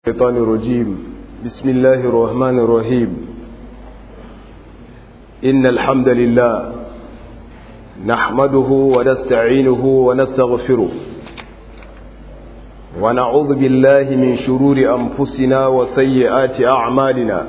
الشيطان الرجيم بسم الله الرحمن الرحيم إن الحمد لله نحمده ونستعينه ونستغفره ونعوذ بالله من شرور أنفسنا وسيئات أعمالنا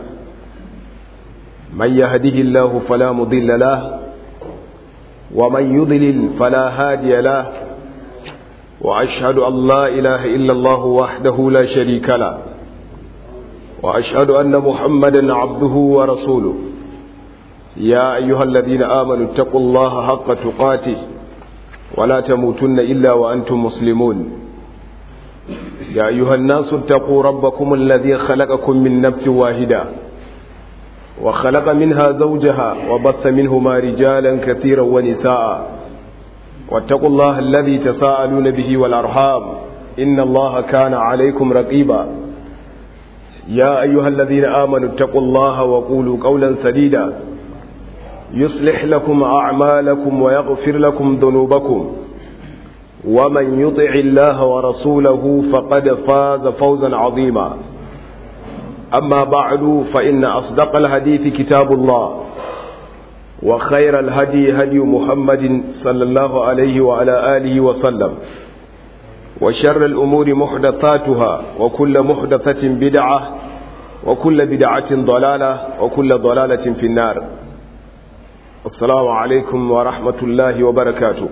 من يهده الله فلا مضل له ومن يضلل فلا هادي له وأشهد أن لا إله إلا الله وحده لا شريك له وأشهد أن محمدا عبده ورسوله يا أيها الذين آمنوا اتقوا الله حق تقاته ولا تموتن إلا وأنتم مسلمون يا أيها الناس اتقوا ربكم الذي خلقكم من نفس واحدة وخلق منها زوجها وبث منهما رجالا كثيرا ونساء واتقوا الله الذي تساءلون به والأرحام إن الله كان عليكم رقيبا يا أيها الذين آمنوا اتقوا الله وقولوا قولا سديدا يصلح لكم أعمالكم ويغفر لكم ذنوبكم ومن يطع الله ورسوله فقد فاز فوزا عظيما أما بعد فإن أصدق الحديث كتاب الله وخير الهدي هدي محمد صلى الله عليه وعلى آله وسلم وشر الأمور محدثاتها وكل محدثة بدعة وكل بدعة ضلالة وكل ضلالة في النار السلام عليكم ورحمة الله وبركاته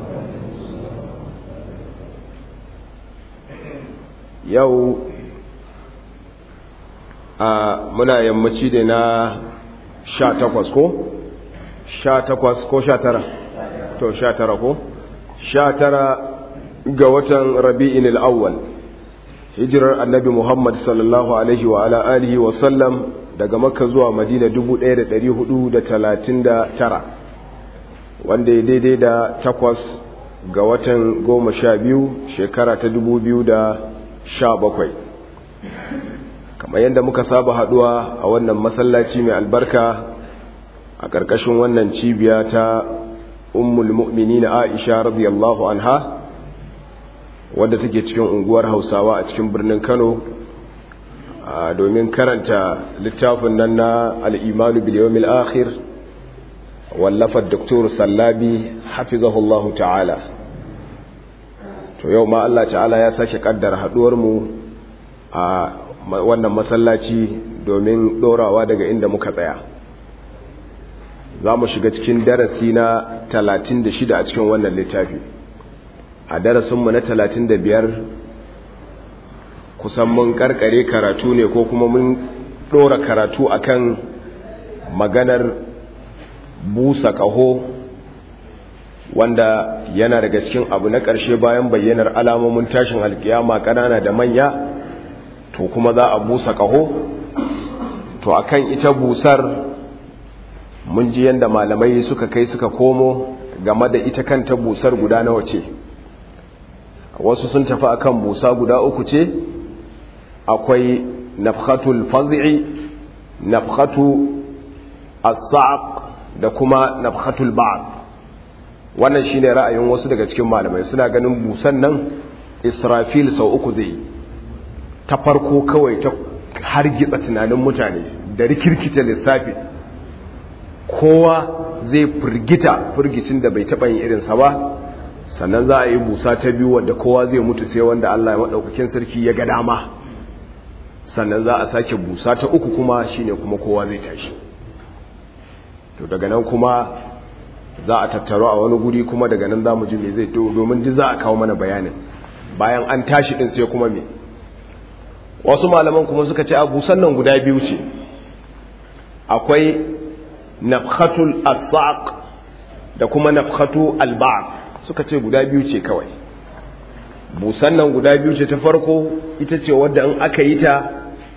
يو muna yammaci da na sha takwas ko? sha takwas ko sha tara to sha tara ko? sha tara ga watan rabi'in al'awwal hijirar annabi muhammad sallallahu alaihi wa ala alihi wa sallam daga makka zuwa madina 1439 wanda ya daidai da takwas ga watan goma sha biyu shekara ta 2017 kamar yadda muka saba haduwa a wannan masallaci mai albarka a ƙarƙashin wannan cibiya ta ummul mu'minin aisha radiyallahu anha wadda take cikin unguwar hausawa a cikin birnin kano domin karanta littafin nan na al'imanu biliyomil akhir wallafar doktor sallabi hafizahullahu ta'ala to yau ma Allah ta'ala ya sake kaddara haduwarmu a wannan masallaci domin dorawa daga inda muka tsaya za mu shiga cikin darasi na 36 a cikin wannan littafi a darasinmu na 35 kusan mun karkare karatu ne ko kuma mun dora karatu akan maganar busa kaho wanda yana daga cikin abu na ƙarshe bayan bayyanar alamomin tashin alkiyama ƙanana da manya to kuma za a busa kaho to akan ita busar mun ji yadda malamai suka kai suka komo game da ita kanta busar guda nawa ce wasu sun tafi akan busa guda uku ce akwai nafhatul faz'i nafhatu as-sa'q da kuma nafhatul ba'd wannan shine ra'ayin wasu daga cikin malamai suna ganin busan nan Israfil sau uku zai ta farko kawai ta hargitsa tunanin mutane da rikirkita lissafi kowa zai firgita firgicin da bai taɓa yin irinsa ba sannan za a yi busa ta biyu wadda kowa zai mutu sai wanda Allah ya maɗaukakin sarki ya ga dama sannan za a sake busa ta uku kuma shine kuma kowa zai tashi to daga nan kuma za a tattaro a wani guri kuma daga nan za mu ji me zai domin ji za a kawo mana bayanin bayan an tashi din sai kuma me wasu malaman kuma suka ce a busan nan guda biyu ce akwai nafhatul asaq da kuma nafhatu alba'd suka ce guda biyu ce kawai busan nan guda biyu ce ta farko ita ce wadda in aka yi ta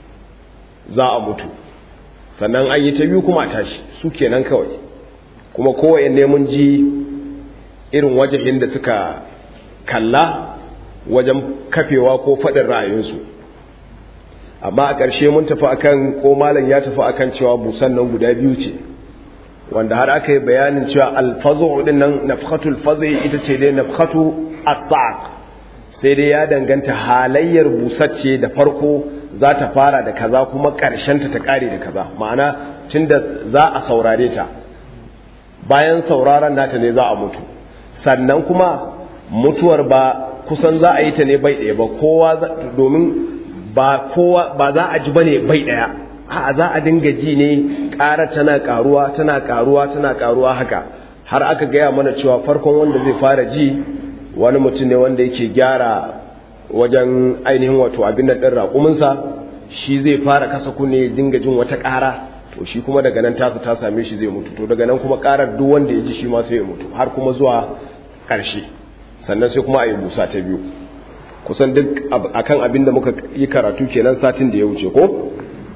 za a mutu sannan an yi ta biyu kuma a tashi su kenan kawai kuma kowaye ne mun ji irin wajahin da suka kalla wajen kafewa ko faɗin ra'ayinsu amma a ƙarshe mun tafi akan ko malam ya tafi akan cewa busan nan guda biyu ce wanda har aka yi bayanin cewa alfazu din nan nafhatul fazi ita ce dai nafhatu as sai dai ya danganta halayyar busacce da farko za ta fara da kaza kuma ƙarshenta ta ƙare da kaza ma'ana tunda za a saurare ta bayan sauraron nata ne za a mutu sannan kuma mutuwar ba kusan za a yi ta ne bai ɗaya ba kowa domin ba kowa ba za a ji bane bai ɗaya a za a dinga ji ne ƙara tana ƙaruwa tana ƙaruwa tana ƙaruwa haka har aka gaya mana cewa farkon wanda zai fara ji wani mutum ne wanda yake gyara wajen ainihin wato abin da ɗin raƙuminsa shi zai fara kasa kunne dinga jin wata ƙara to shi kuma daga nan tasa ta same shi zai mutu to daga nan kuma ƙarar duk wanda ya ji shi ma sai ya mutu har kuma zuwa ƙarshe sannan sai kuma a yi busa ta biyu kusan duk akan abin da muka yi karatu kenan satin da ya wuce ko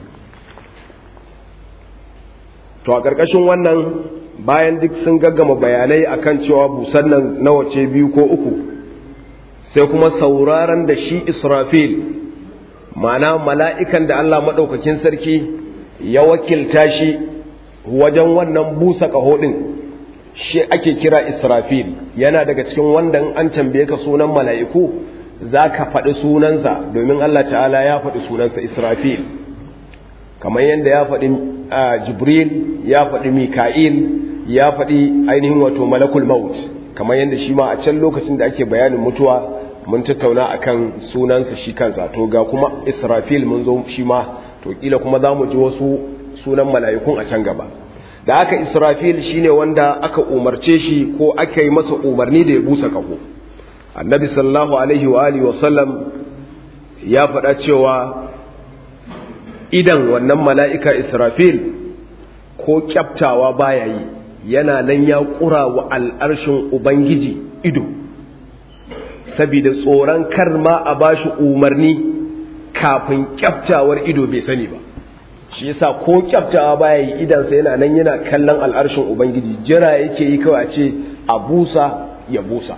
to a ƙarƙashin wannan bayan duk sun gaggama bayanai akan cewa busan nan nawa ce biyu ko uku sai kuma sauraron da shi israfil ma'ana mala'ikan da Allah maɗaukakin sarki ya wakilta shi wajen wannan busa ƙaho ɗin shi ake kira israfil yana daga cikin wanda an tambaye ka sunan mala'iku za ka faɗi sunansa domin Allah ta'ala ya faɗi sunansa israfil kamar yadda ya faɗi jibril ya faɗi mika'il ya faɗi ainihin wato malakul maut kamar yadda shi ma a can lokacin da ake bayanin mutuwa mun tattauna akan sunansa shi kansa to ga kuma israfil mun zo shi ma to kila kuma za mu ji wasu sunan mala'ikun a can gaba da aka israfil shine wanda aka umarce shi ko aka yi masa umarni da ya busa kaho annabi sallallahu alaihi wa alihi wa sallam ya faɗa cewa idan wannan mala'ika israfil ko kyaftawa baya yi yana nan ya ƙura wa al'arshin ubangiji ido saboda tsoron kar ma a bashi umarni kafin kyaftawar ido bai sani ba shi yasa ko kyaftawa baya yi idansa yana nan yana kallon al'arshin ubangiji jira yake yi kawai a ce a busa ya busa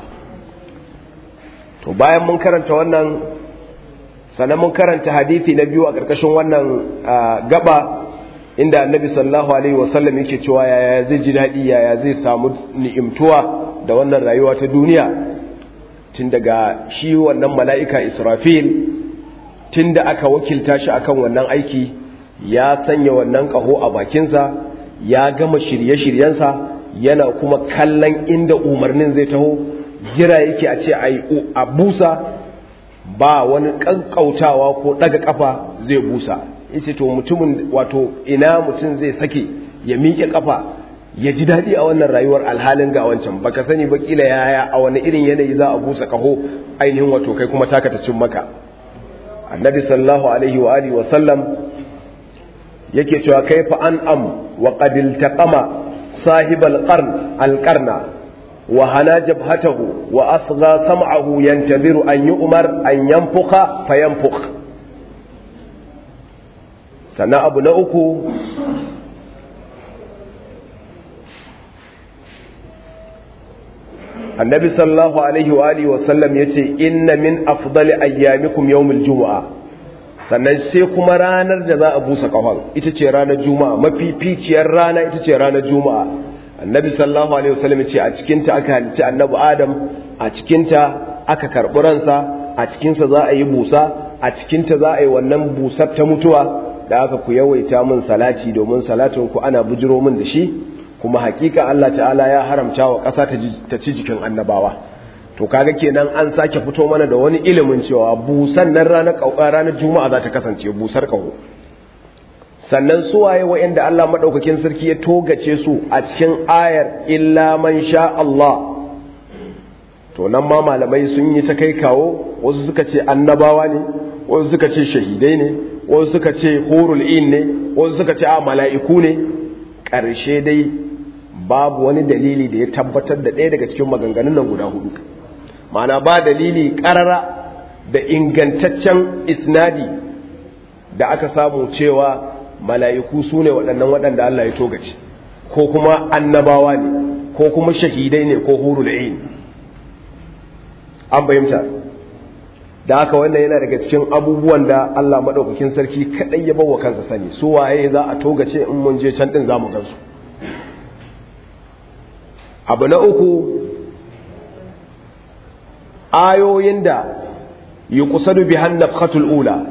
to bayan mun karanta wannan sannan mun karanta hadithi na biyu a ƙarƙashin wannan gaba inda annabi sallallahu alaihi wasallam yake cewa yaya zai ji daɗi yaya zai samu ni'imtuwa da wannan rayuwa ta duniya tun daga shi wannan mala'ika israfil tun da aka wakilta shi akan wannan aiki ya sanya wannan ƙaho a bakinsa ya gama shirye-shiryensa yana kuma kallon inda umarnin zai taho jira yake a ce a busa ba wani ƙanƙautawa ko ɗaga ƙafa zai busa yace to mutumin wato ina mutum zai sake ya miƙe ƙafa ya ji daɗi a wannan rayuwar alhalin ga wancan baka sani ba kila yaya a wani irin yanayi za a busa ƙaho ainihin wato kai kuma taka ta cin maka annabi sallallahu alaihi wa alihi wa sallam yake cewa kaifa an am wa qad iltaqama sahibal qarn al qarna wa hana jabhatahu wa asgha sam'ahu yantaziru an yu'mar an yanfuka fayanfukh sannan abu na uku annabi sallallahu alaihi wa alihi wasallam ya ce inna min afdali ayyamikum yawmul juma'a sannan sai kuma ranar da za a busa kafan ita ce ranar juma'a mafificiyar rana ita ce ranar juma'a annabi sallallahu alaihi wasallam ya ce a cikinta aka halicci annabi adam a cikinta aka karɓi ransa a cikinsa za a yi busa a cikinta za a yi wannan busar ta mutuwa da aka ku yawaita min salati domin salatin ku ana bujiro min da shi kuma hakika Allah ta'ala ya haramta wa ƙasa ta ci jikin annabawa to kaga kenan an sake fito mana da wani ilimin cewa busan nan ranar kauka ranar juma'a za ta kasance busar kaho sannan suwaye wa'anda Allah madaukakin sarki ya togace su a cikin ayar illa man sha Allah to nan ma malamai sun yi ta kai kawo wasu suka ce annabawa ne wasu suka ce shahidai ne wasu suka ce horul in ne wasu suka ce a mala'iku ne ƙarshe dai babu wani dalili da ya tabbatar da ɗaya daga cikin maganganun nan guda hudu mana ba dalili ƙarara da ingantaccen isnadi da aka samu cewa mala'iku su ne waɗannan waɗanda Allah ya togace ko kuma annabawa ne ko kuma shahidai ne ko horul in an bayyanta da haka wannan yana daga cikin abubuwan da Allah maɗaukakin sarki kaɗai ya bawa kansa sani su waye za a togace in mun je can ɗin za mu gansu abu na uku ayoyin da yi kusadu bi hannab ula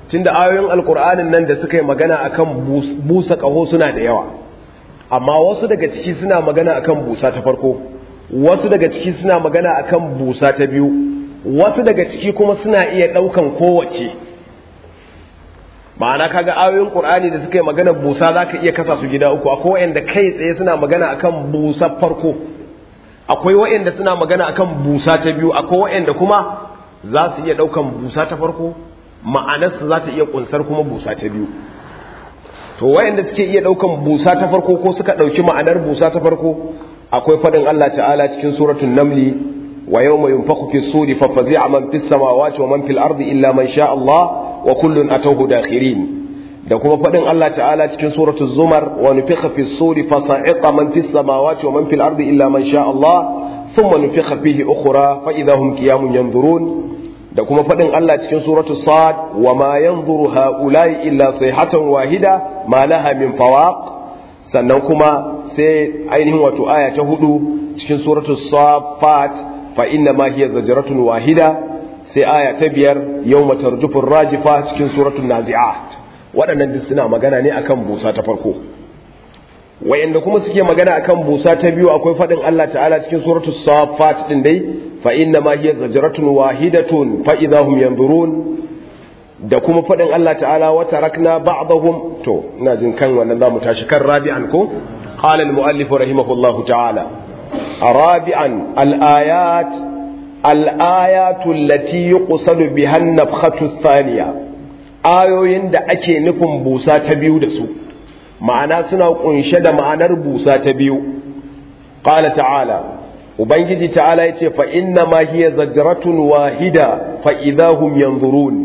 tunda ayoyin alkur'anin nan da suka yi magana akan busa kaho suna da yawa amma wasu daga ciki suna magana akan busa ta farko wasu daga ciki suna magana akan busa ta biyu wasu daga ciki kuma suna iya daukan kowace ma'ana kaga ayoyin qur'ani da suka yi magana busa zaka iya kasa su gida uku akwai wanda kai tsaye suna magana akan busa farko akwai wa'anda suna magana akan busa ta biyu akwai wa'anda kuma za su iya daukan busa ta farko ma'anarsa za ta iya kunsar kuma busa ta biyu to wa'anda suke iya daukan busa ta farko ko suka dauki ma'anar busa ta farko akwai fadin Allah ta'ala cikin suratul namli wa yawma yunfakhu fi suri fa fazi'a man fis samawati wa man fil ardi illa man sha Allah wa kullun atawhu dakhirin da kuma fadin Allah ta'ala cikin suratul zumar wa nufikha fi suri fa sa'iqa man fis samawati wa man fil ardi illa man sha Allah thumma nufikha fihi ukhra fa idahum qiyamun yanzurun da kuma fadin Allah cikin suratul sad wa ma yanzuru haula'i illa sayhatan wahida ma laha min fawaq sannan kuma sai ainihin wato aya ta hudu cikin suratul safat fa inna ma hiya zajratun wahida sai aya ta biyar yawma tarjufur rajifa cikin suratul nazi'at waɗannan duk suna magana ne akan busa ta farko wayanda kuma suke magana akan busa ta biyu akwai fadin Allah ta'ala cikin suratul safat din dai fa inna ma hiya zajratun wahidatun fa idahum yanzurun da kuma fadin Allah ta'ala wa tarakna ba'dahum to ina jin kan wannan zamu tashi kan rabi'an ko qala al-muallif rahimahullahu ta'ala rabi'an al-ayat al-ayatu allati yuqsadu biha an-nafkhatu ath-thaniya ayoyin da ake nufin busa ta biyu da su ma'ana suna kunshe da ma'anar busa ta biyu qala ta'ala ubangiji ta'ala yace fa inna ma hiya zajratun wahida fa idahum yanzurun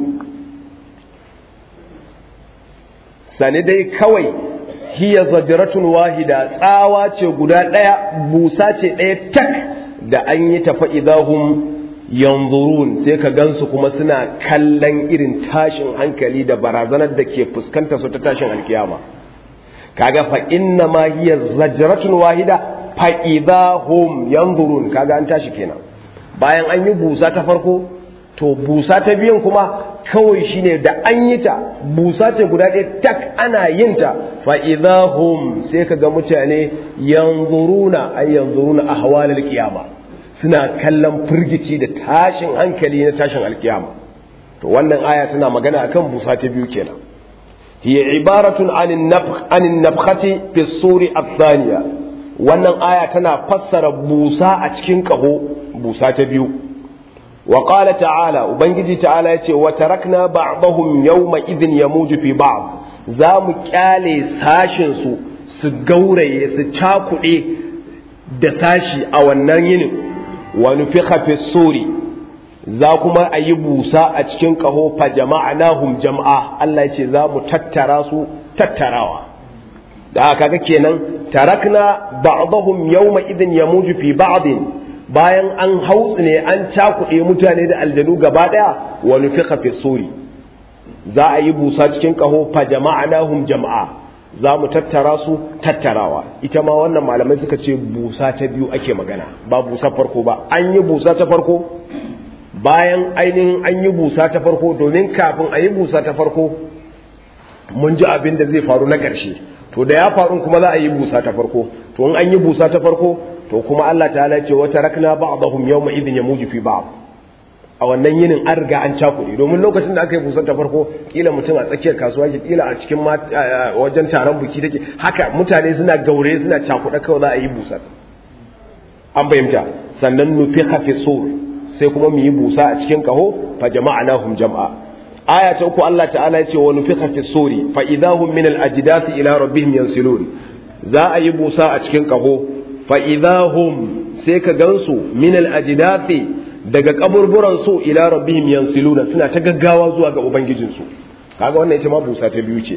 sani dai kawai hiya zajratun wahida tsawa ce guda daya busa ce daya tak da an yi ta fa idahum yanzurun sai ka gansu kuma suna kallon irin tashin hankali da barazanar da ke fuskanta su ta tashin alkiyama kaga fa inna ma hiya zajratun wahida fa idahum yanzurun kaga an tashi kenan bayan an yi busa ta farko to busa ta biyan kuma kawai shine da an yi ta busa ce guda ɗaya tak ana yin ta fa idahum sai kaga mutane yanzuruna ay yanzuruna ahwalal qiyama suna kallon firgici da tashin hankali na tashin alkiyama to wannan aya tana magana akan busa ta biyu kenan hiya ibaratun anin nafkh anin nafkhati fi suri athaniya wannan aya tana fassara busa a cikin kaho busa ta biyu wa qala ta'ala ubangiji ta'ala yace wa tarakna ba'dahum yawma idhin yamuju fi ba'd za mu kyale sashin su su gauraye su cakuɗe da sashi a wannan yinin wa nufikha fi suri za kuma a yi busa a cikin ƙaho fa jama'nahum jama'a Allah ya ce za mu tattara su tattarawa da haka ga kenan tarakna ba'dahum yawma idin yamuju fi ba'din bayan an hautsu ne an cakuɗe mutane da aljanu gaba ɗaya wa nufikha fi suri za a yi busa cikin ƙaho fa jama'nahum jama'a za mu tattara su tattarawa ita ma wannan malamai suka ce busa ta biyu ake magana ba busa farko ba an yi busa ta farko bayan ainihin an yi busa ta farko domin kafin a yi busa ta farko mun ji abin da zai faru na ƙarshe to da ya faru kuma za a yi busa ta farko to in an yi busa ta farko to kuma Allah ta ce wata rakna ba'dahum yawma idhin yamuju fi ba'd a wannan yinin an riga an cakuɗe domin lokacin da aka yi busar ta farko kila mutum a tsakiyar kasuwa ke kila a cikin wajen taron buki take haka mutane suna gaure suna cakuɗa kawai za a yi busar an fahimta sannan nufi hafi sur sai kuma mu yi busa a cikin kaho fa jama'a nahum jama'a aya ta uku Allah ta'ala ya ce wa nufi hafi suri fa idahum min al-ajdasi ila rabbihim yansilun za a yi busa a cikin kaho fa idahum sai ka gansu min al-ajdasi daga kaburburan su ila rabbihim yansiluna suna ta gaggawa zuwa ga ubangijinsu kaga wannan ita ma busa ta biyu ce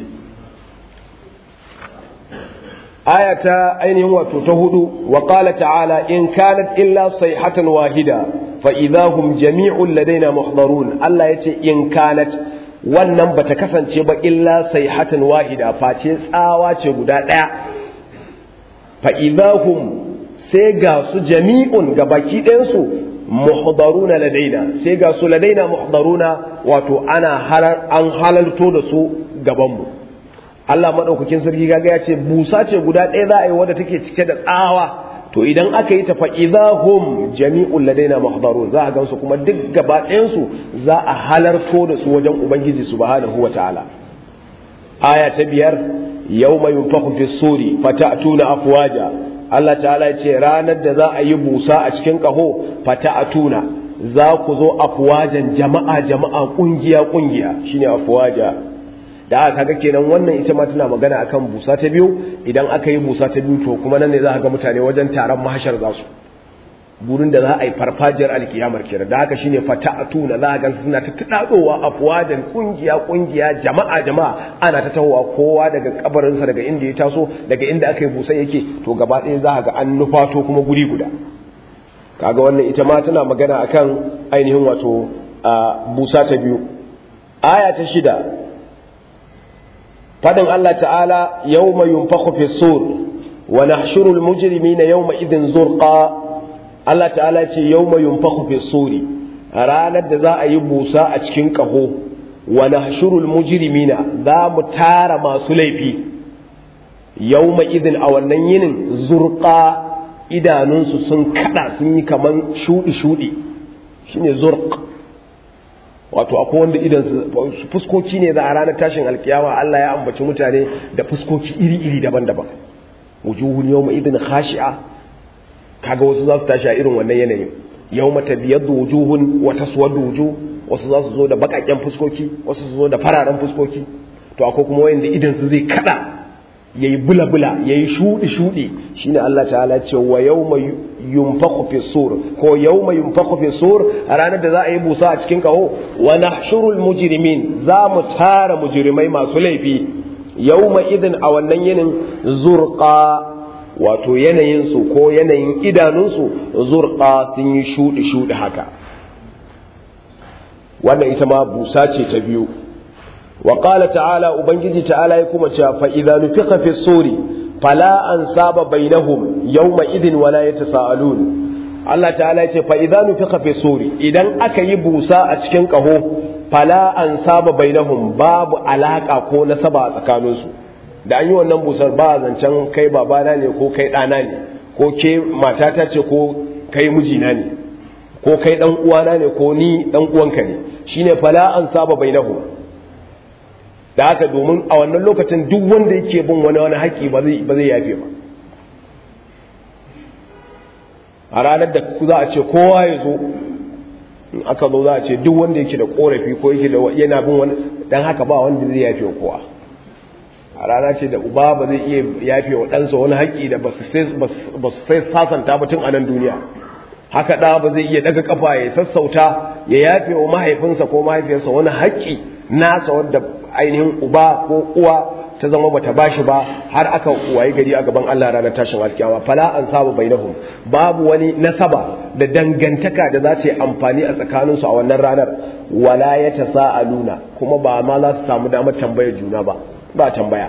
aya ta ainihin wato ta hudu wa qala ta'ala in kanat illa sayhatan wahida fa idahum jami'un ladaina muhdarun Allah yace in kanat wannan bata kasance ba illa sayhatan wahida face tsawa ce guda daya fa idahum sai ga su jami'un ga baki ɗayan su muhdaruna ladaina sai ga su ladaina muhdaruna wato ana halar an halarto da su gaban mu Allah madaukakin sarki kaga ya ce busa ce guda ɗaya za a yi wadda take cike da tsawa to idan aka yi ta fa idahum jami'ul ladaina muhdarun za a gansu kuma duk gaba ɗayan su za a halarto da su wajen ubangiji subhanahu wataala aya ta biyar yawma yunfakhu fi suri fata'tuna afwaja Allah ta'ala ya ce ranar da za a yi busa a cikin kaho fata'tuna za ku zo afwajan jama'a jama'a kungiya kungiya shine afwaja da aka kaga kenan wannan ita ma tana magana akan busa ta biyu idan aka yi busa ta biyu to kuma nan ne za ka ga mutane wajen taron mahashar za su gurin da za a yi farfajiyar alkiyamar kenan da haka shine fata'atuna za ga suna ta tudadowa afwajan kungiya kungiya jama'a jama'a ana ta tahowa kowa daga kabarinsa daga inda ya taso daga inda aka yi busa yake to gaba ɗaya za ga an nufato kuma guri guda kaga wannan ita ma tana magana akan ainihin wato busa ta biyu aya ta shida fadin Allah ta'ala yawma yunfakhu fi sur wa nahshuru al-mujrimina yawma idhin zurqa Allah ta'ala ce yawma yunfakhu fi suri ranar da za a yi busa a cikin kaho wa nahshuru al-mujrimina za mu tara masu laifi yawma idhin a wannan yinin zurqa idanunsu sun kada sun yi kaman shudi shudi shine zurq wato akwai wanda idan su fuskoki ne za a ranar tashin alkiyama Allah ya ambaci mutane da fuskoki iri-iri daban-daban wujuhun yawma idin khashi'a kaga wasu za su tashi a irin wannan yanayin yawma tabyaddu wujuhun wa taswaddu wujuh wasu za su zo da bakakken fuskoki wasu su zo da fararen fuskoki to akwai kuma wanda idan su zai kada yayi bula-bula yayi shudi-shudi shine Allah ta'ala ce wa yawma yunfakhu fi sur ko yawma yunfakhu fi sur a ranar da za a yi busa a cikin kaho wa nahshurul mujrimin za mu tara mujrimai masu laifi yawma idin a wannan yinin zurqa wato yanayin su ko yanayin idanun su zurqa sun yi shudi shudi haka wannan ita ma busa ce ta biyu wa qala ta'ala ubangiji ta'ala ya kuma cewa fa idza nufiqa fi suri fala an saba bainahum yawma idin wala yatasaalun Allah ta'ala ya ce fa idza nufiqa fi suri idan aka yi busa a cikin kaho fala an saba bainahum babu alaka ko nasaba a tsakanin su da an yi wannan busar ba zancen kai babana ne ko kai ɗana ne ko ke matata ce ko kai mijina ne ko kai dan uwana ne ko ni dan uwanka ne shine fala an saba bainahum da haka domin a wannan lokacin duk wanda yake bin wani wani haƙƙi ba zai yafe ba a ranar da za a ce kowa ya zo in aka zo za a ce duk wanda yake da korafi ko yake da yana bin wani dan haka ba wanda zai yafe wa kowa a rana ce da uba ba zai iya yafe wa ɗansa wani haƙƙi da ba su sai sasanta ba tun a nan duniya haka ɗa ba zai iya daga kafa ya sassauta ya yafe wa mahaifinsa ko mahaifiyarsa wani haƙƙi nasa wanda ainihin uba ko uwa ta zama bata bashi ba har aka wayi gari a gaban Allah ranar tashin alkiyama fala an sabu bainahum babu wani nasaba da dangantaka da za ta yi amfani a tsakanin su a wannan ranar wala ya tasaaluna kuma ba ma za su samu damar tambayar juna ba ba tambaya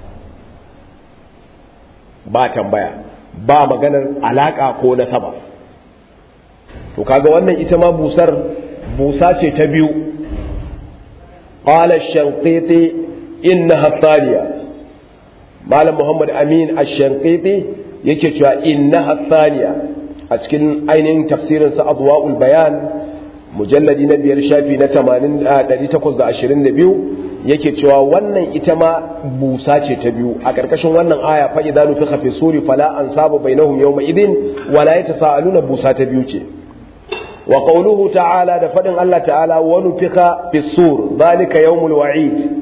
ba tambaya ba maganar alaka ko nasaba to kaga wannan ita ma busar busa ce ta biyu قال الشنقيطي إنها الثانية مال محمد أمين الشنقيطي يكتشف إنها الثانية أتكن أين تفسير أضواء البيان مجلد نبي الشافي نتمانين آه تقصد عشرين نبيو yake cewa wannan ita ma busa ce ta biyu a ƙarƙashin wannan aya fa idza nufiqa fi suri fala ansabu bainahum yawma idin wala yatasaaluna busa ta biyu ce wa qawluhu ta'ala da fadin Allah ta'ala wa nufiqa fi sur zalika yawmul wa'id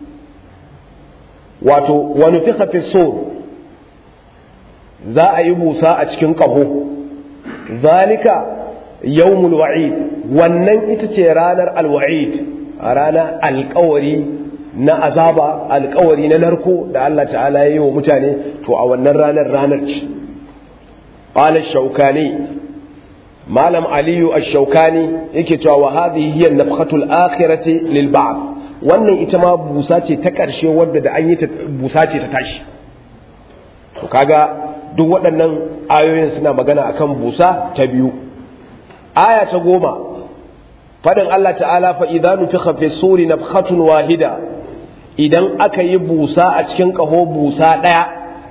wato wa nufiqa fi sur za a yi busa a cikin ƙaho zalika yawmul wa'id wannan ita ce ranar alwa'id ranar alkawari na azaba alkawari na narko da Allah ta'ala ya yi wa mutane to a wannan ranar ranar ce qala shaukani malam aliyu ash-shaukani yake cewa wa hadhihi hiya nafhatul akhirati lil ba'd wannan ita ma busa ce ta ƙarshe wadda da an yi ta busa ce ta tashi to kaga duk waɗannan ayoyin suna magana akan busa ta biyu aya ta goma fadin Allah ta'ala fa idza nufikha fi suri nafkhatun wahida idan aka yi busa a cikin kaho busa daya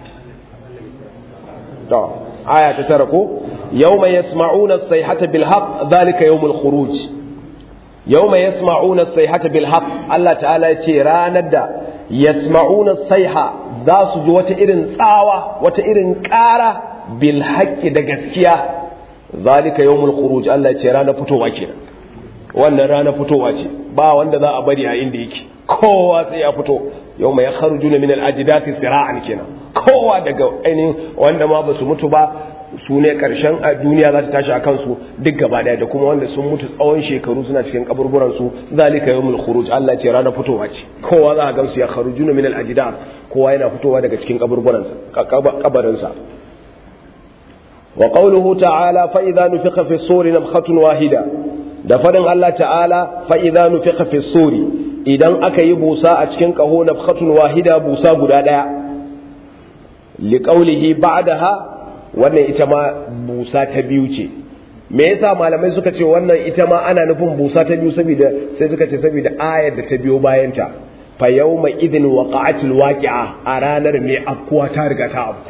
to aya ta tara ko yawma yasma'una as-sayhata bil haqq dhalika yawmul khuruj yawma yasma'una as-sayhata bil haqq Allah ta'ala ya ce ranar da yasma'una as-sayha za su ji wata irin tsawa wata irin ƙara bil haqqi da gaskiya zalika yawmul khuruj Allah ya ce ranar fitowa kenan wannan ranar fitowa ce ba wanda za a bari a inda yake kowa sai ya fito yau mai kharujuna min al-ajdati sira'an kenan kowa daga ainihin wanda ma ba su mutu ba su ne karshen a duniya za ta tashi a kansu duk gaba daya da kuma wanda sun mutu tsawon shekaru suna cikin kaburburan su zalika yawmul khuruj Allah ce ranar fitowa ce kowa za a gansu ya kharujuna min al-ajdat kowa yana fitowa daga cikin kaburburan sa kabarin sa wa qawluhu ta'ala fa idza nufiqa fi suri nafkhatun wahida da fadin Allah ta'ala fa idza nufiqa fi suri idan aka yi busa a cikin kaho nafkhatun wahida busa guda daya liqaulihi ba'daha wannan ita ma busa ta biyu ce me yasa malamai suka ce wannan ita ma ana nufin busa ta biyu saboda sai suka ce saboda ayar da ta biyo bayanta fa yawma idin waqa'atil waqi'a a ranar mai afkuwa ta riga ta afku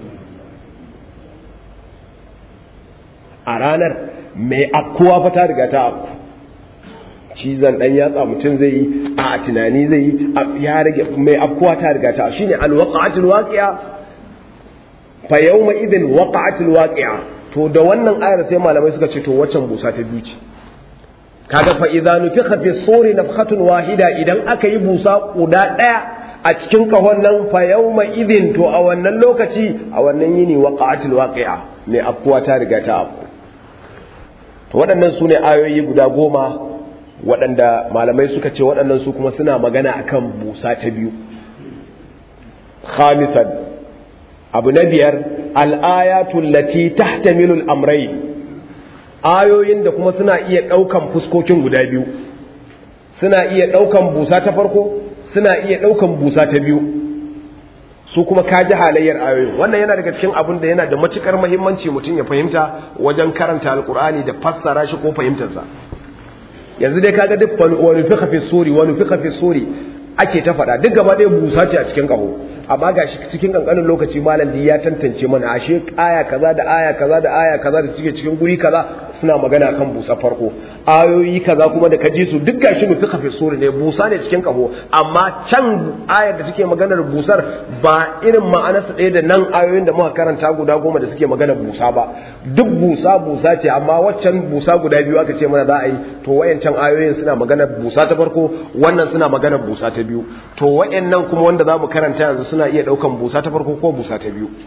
a ranar mai afkuwa fa ta riga ta afku cizon dan yatsa mutum zai yi a tunani zai yi ya rage mai afkuwa ta riga ta shine alwaqa'atul waqi'a fa yawma idin waqa'atul waqi'a to da wannan ayar sai malamai suka ce to waccan busa ta biyu ce kaga fa idza nufikha fi suri nafkhatun wahida idan aka yi busa guda daya a cikin kahon nan fa yawma idin to a wannan lokaci a wannan yini waqa'atul waqi'a mai afkuwa ta riga ta afku to waɗannan su ne ayoyi guda goma waɗanda malamai suka ce waɗannan su kuma suna magana akan busa ta biyu khamisan abu na biyar al'ayatul lati tahtamilul amrai ayoyin da kuma suna iya ɗaukan fuskokin guda biyu suna iya ɗaukan busa ta farko suna iya ɗaukan busa ta biyu su kuma kaji halayyar ayoyin wannan yana daga cikin abin da yana da matukar muhimmanci mutum ya fahimta wajen karanta alkur'ani da fassara shi ko fahimtarsa yanzu dai kaga duk wani fi fi suri wani fi fi suri ake ta faɗa duk gaba ɗaya busa ce a cikin ƙaho amma ga shi cikin ƙanƙanin lokaci malam ya tantance mana ashe aya kaza da aya kaza da aya kaza da suke cikin guri kaza suna magana kan busa farko ayoyi kaza kuma da kaji su duk gashi nufi fi suri ne busa ne cikin ƙaho amma can ayar da suke maganar busar ba irin ma'anarsa ɗaya da nan ayoyin da muka karanta guda goma da suke maganar busa ba duk busa busa ce amma waccan busa guda biyu aka ce mana za a yi to wayancan ayoyin suna maganar busa ta farko wannan suna maganar busa ta biyu to wayannan kuma wanda za mu karanta yanzu suna iya ɗaukan busa ta farko ko busa ta biyu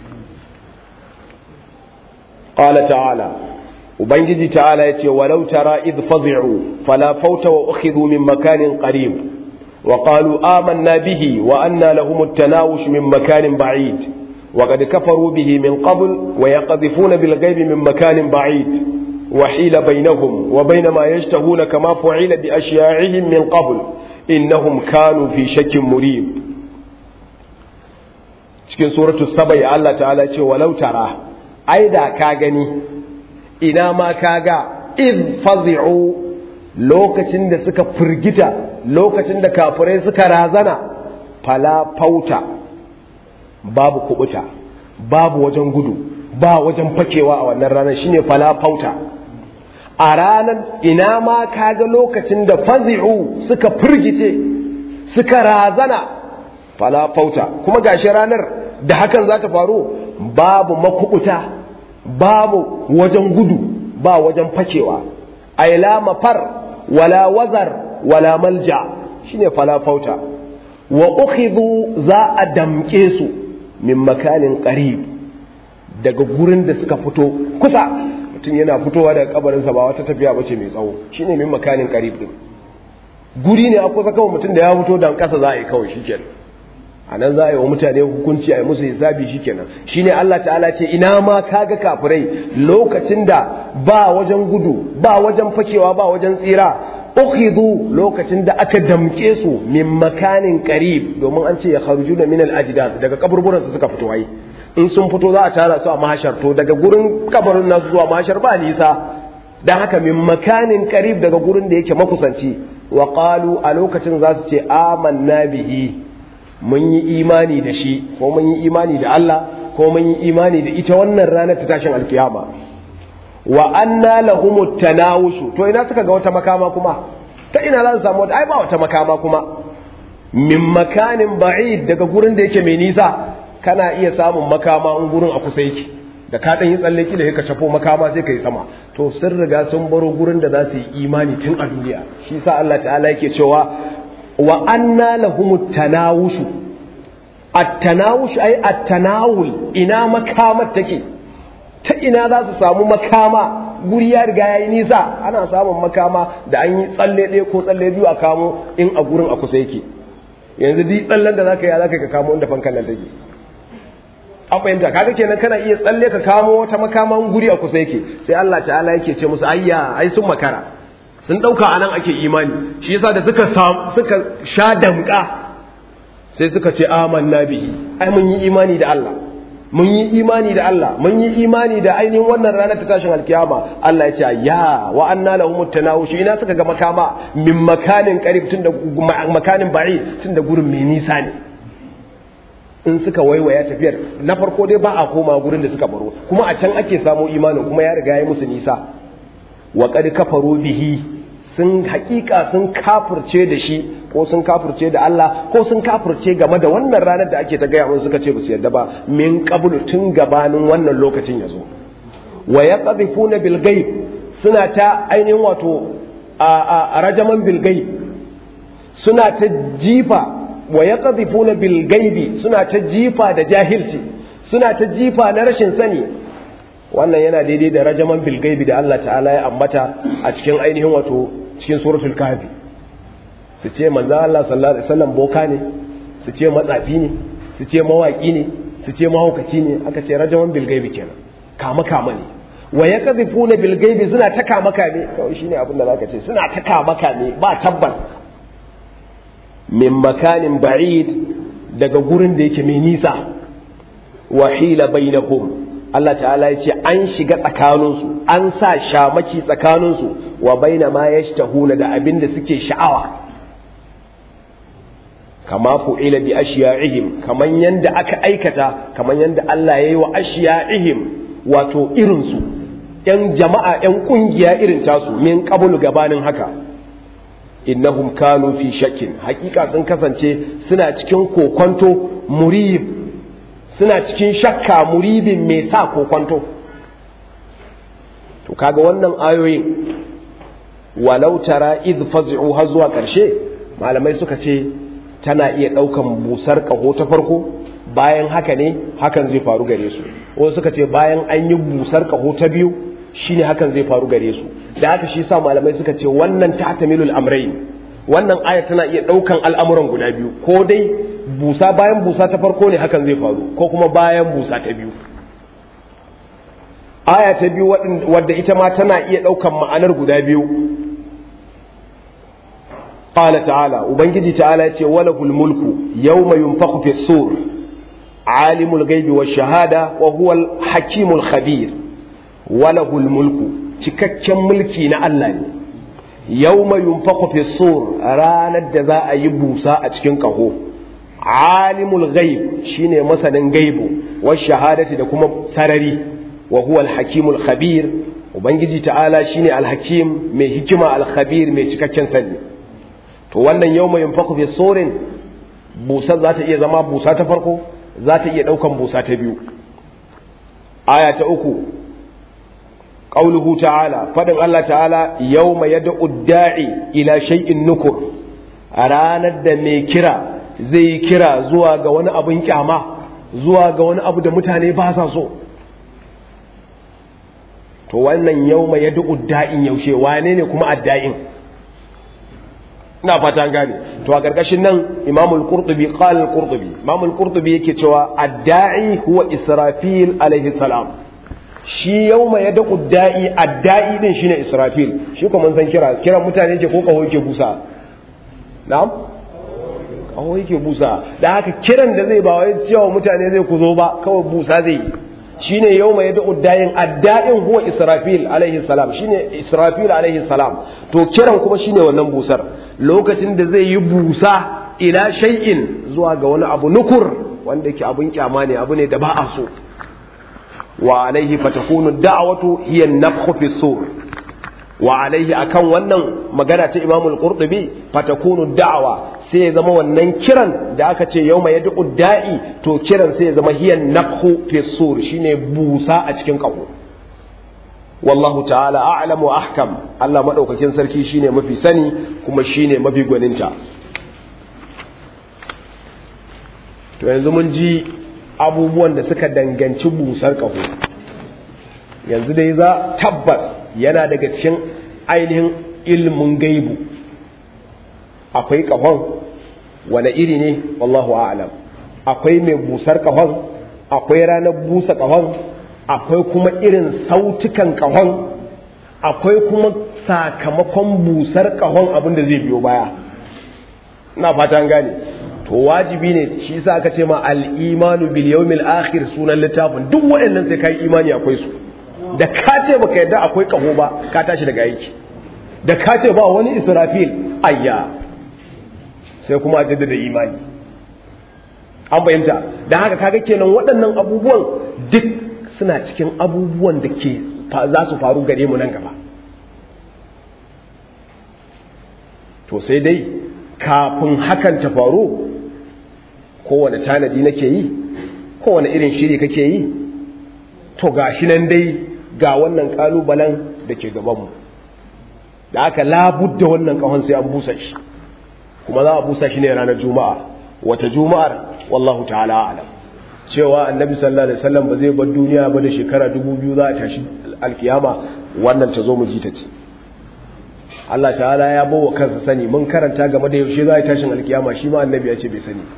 qala ta'ala ubangiji ta'ala yace walau tara id fazi'u fala fauta wa ukhidhu min makanin qarib wa qalu amanna bihi wa anna lahum at-tanawush min makanin ba'id وقد كفروا به من قبل ويقذفون بالغيب من مكان بعيد وحيل بينهم وبين ما يشتهون كما فعل بأشياعهم من قبل إنهم كانوا في شك مريب cikin suratu sabai Allah ta'ala ce walau tara ai da ka gani ina ma ka ga iz fazi'u lokacin da suka firgita lokacin da kafirai suka razana fala fauta babu kubuta babu wajen gudu ba wajen fakewa a wannan ranar shine fala fauta a ranar ina ma kaga lokacin da fazi'u suka firgice suka razana fala fauta kuma gashi ranar da hakan za ta faru babu makubuta babu wajen gudu ba wajen fakewa aila mafar wala wazar wala malja shine fala fauta wa ukhidhu za a damke su min makanin qarib daga gurin da suka fito kusa mutum yana fitowa daga kabarinsa ba wata tafiya bace mai tsawo shine min makanin qarib din guri ne a kusa kawai mutum da ya fito dan kasa za a yi kawai shikenan a nan za a yi wa mutane hukunci a yi musu hisabi shikenan shine Allah ta'ala ce ina ma kaga kafirai lokacin da ba wajen gudu ba wajen fakewa ba wajen tsira ukhidhu lokacin da aka damke su min makanin qarib domin an ce ya kharujuna min al ajdad daga kaburburan su suka fito ai in sun fito za a tara su a mahashar to daga gurin kabarin nasu zuwa mahashar ba nisa dan haka min makanin qarib daga gurin da yake makusanci wa qalu a lokacin za su ce amanna bihi mun yi imani da shi ko mun yi imani da Allah ko mun yi imani da ita wannan ranar ta tashin alkiyama wa anna lahumut tanawushu to ina suka ga wata makama kuma ta ina za su samu wata ai ba wata makama kuma min makanin ba'id daga gurin da yake mai nisa kana iya samun makama in gurin a kusa yake da ka dan yi tsalle kila ka shafo makama sai ka yi sama to sun riga sun baro gurin da za su yi imani tun a duniya shi sa Allah ta'ala yake cewa wa anna lahumut tanawushu at-tanawush ay at-tanawul ina makamar take ta ina za su samu makama guri ya riga yayi nisa ana samun makama da an yi tsalle ɗaya ko tsalle biyu a kamo in a gurin a kusa yake yanzu duk tsallen da zaka yi zaka ka kamo inda fankan nan take an fahimta kaga kenan kana iya tsalle ka kamo wata makaman guri a kusa yake sai Allah ta'ala yake ce musu ayya ai sun makara sun dauka anan ake imani shi yasa da suka suka sha damka sai suka ce amanna bihi ai mun yi imani da Allah mun yi imani da Allah mun yi imani da ainihin wannan ranar ta tashin alkiyama Allah ya ce ya wa anna lahum tanawush ina suka ga makama min makanin qarib tun da makanin ba'i tun da gurin mai nisa ne in suka waiwaya tafiyar na farko dai ba a koma gurin da suka baro kuma a can ake samu imanin kuma ya riga ya musu nisa wa qad kafaru bihi sun hakika sun kafirce da shi ko sun kafirce da Allah ko sun kafirce game da wannan ranar da ake ta gaya mun suka ce ba su yarda ba min qablu tun gabanin wannan lokacin ya zo wa yaqdhifuna bil ghaib suna ta ainihin wato a rajaman bil ghaib suna ta jifa wa yaqdhifuna bil ghaibi suna ta jifa da jahilci suna ta jifa na rashin sani wannan yana daidai da rajaman bil ghaibi da Allah ta'ala ya ambata a cikin ainihin wato cikin suratul kahfi su ce manzo Allah sallallahu alaihi wasallam boka ne su ce matsafi ne su ce mawaki ne su ce mahaukaci ne aka ce rajaman bil gaibi kenan kama kama ne wa yakdhifuna bil gaibi suna ta kama kame kawai shine abin da zaka ce suna ta kama kame ba tabbas min makanin ba'id daga gurin da yake mai nisa wa hila bainahum Allah ta'ala ya ce an shiga tsakaninsu an sa shamaki tsakaninsu wa baina ma yashtahuna da abin da suke sha'awa kama fu'ila bi ashiya'ihim kaman yanda aka aikata kaman yanda Allah ya yi wa ashiya'ihim wato irinsu ‘yan jama'a ‘yan ƙungiya irin tasu min qablu gabanin haka innahum kanu fi shakkin hakika sun kasance suna cikin kokonto murib suna cikin shakka muribin mai sa kokonto to kaga wannan ayoyin walau tara idh faz'u har zuwa karshe malamai suka ce tana iya daukan busar kaho ta farko bayan haka ne hakan zai faru gare su wasu suka ce bayan an yi busar kaho ta biyu shine hakan zai faru gare su da haka shi sa malamai suka ce wannan ta'tamilul amrayn wannan aya tana iya daukan al'amuran guda biyu ko dai busa bayan busa ta farko ne hakan zai faru ko kuma bayan busa ta biyu aya ta biyu wadda ita ma tana iya daukan ma'anar guda biyu qala ta'ala ubangiji ta'ala yace walahul mulku yawma yunfakhu fi sur alimul ghaibi wash shahada wa huwal hakimul khabir walahul mulku cikakken mulki na Allah ne yawma yunfakhu fi sur ranar da za a yi busa a cikin kaho alimul ghaib shine masanin gaibu wash shahadati da kuma sarari wa huwa al-hakimul khabir ubangiji ta'ala shine al-hakim mai hikima al-khabir mai cikakken sani to wannan yawma yunfakhu fi surin busa za ta iya zama busa ta farko za ta iya daukan busa ta biyu aya ta uku qauluhu ta'ala fadin Allah ta'ala yawma yad'u da'i ila shay'in nukur a ranar da mai kira zai kira zuwa ga wani abin kyama zuwa ga wani abu da mutane ba sa so to wannan yawma yad'u da'in yaushe wane ne kuma adda'in ina fata an gane to a karkashin nan Imam al-Qurtubi qala al-Qurtubi Imam al-Qurtubi yake cewa adda'i huwa Israfil alaihi salam shi yawma yad'u da'i adda'i din shine Israfil shi kuma mun san kira kiran mutane yake ko kaho yake busa na'am kaho yake busa da haka kiran da zai ba wai cewa mutane zai ku zo ba kawai busa zai yi shine yawma yad'u dayin adda'in huwa israfil alaihi salam shine israfil alaihi salam to kiran kuma shine wannan busar lokacin da zai yi busa ila shay'in zuwa ga wani abu nukur wanda yake abun kyama ne abu ne da ba a so wa alaihi fatakunu da'watu hiya an-nafkhu fi sur wa alaihi akan wannan magana ta Imam al-Qurtubi fatakunu da'wa sai ya zama wannan kiran da aka ce yawma yad'u da'i to kiran sai ya zama hiya nafhu fi sur shine busa a cikin kaho wallahu ta'ala a'lamu wa ahkam Allah madaukakin sarki shine mafi sani kuma shine mafi gwaninta to yanzu mun ji abubuwan da suka danganci busar kaho yanzu dai za tabbas yana daga cikin ainihin ilmin gaibu akwai kahon wane iri ne wallahu a'lam akwai mai busar kahon akwai ranar busa kahon akwai kuma irin sautukan kahon akwai kuma sakamakon busar kahon abin da zai biyo baya ina fata gane to wajibi ne shi yasa aka ce ma al-imanu bil yawmil akhir sunan littafin duk waɗannan sai kai imani akwai su da ka ce baka yadda akwai kaho ba ka tashi daga aiki da ka ce ba wani israfil ayya sai kuma a jaddada imani an fahimta da haka kaga kenan waɗannan abubuwan duk suna cikin abubuwan da ke za su faru gare mu nan gaba to sai dai kafin hakan ta faru kowane tanadi nake yi kowane irin shiri kake yi to gashi nan dai ga wannan kalubalen da ke gabanmu da aka labudda wannan kahon sai an busa shi kuma za a busa shi ne ranar juma'a wata juma'ar wallahu ta'ala alam cewa annabi sallallahu alaihi wasallam ba zai bar duniya ba da shekara dubu biyu za a tashi alkiyama wannan ta zo mu ji ta ce Allah ta'ala ya bawa kansa sani mun karanta game da yaushe za a tashin alkiyama shi ma annabi ya ce bai sani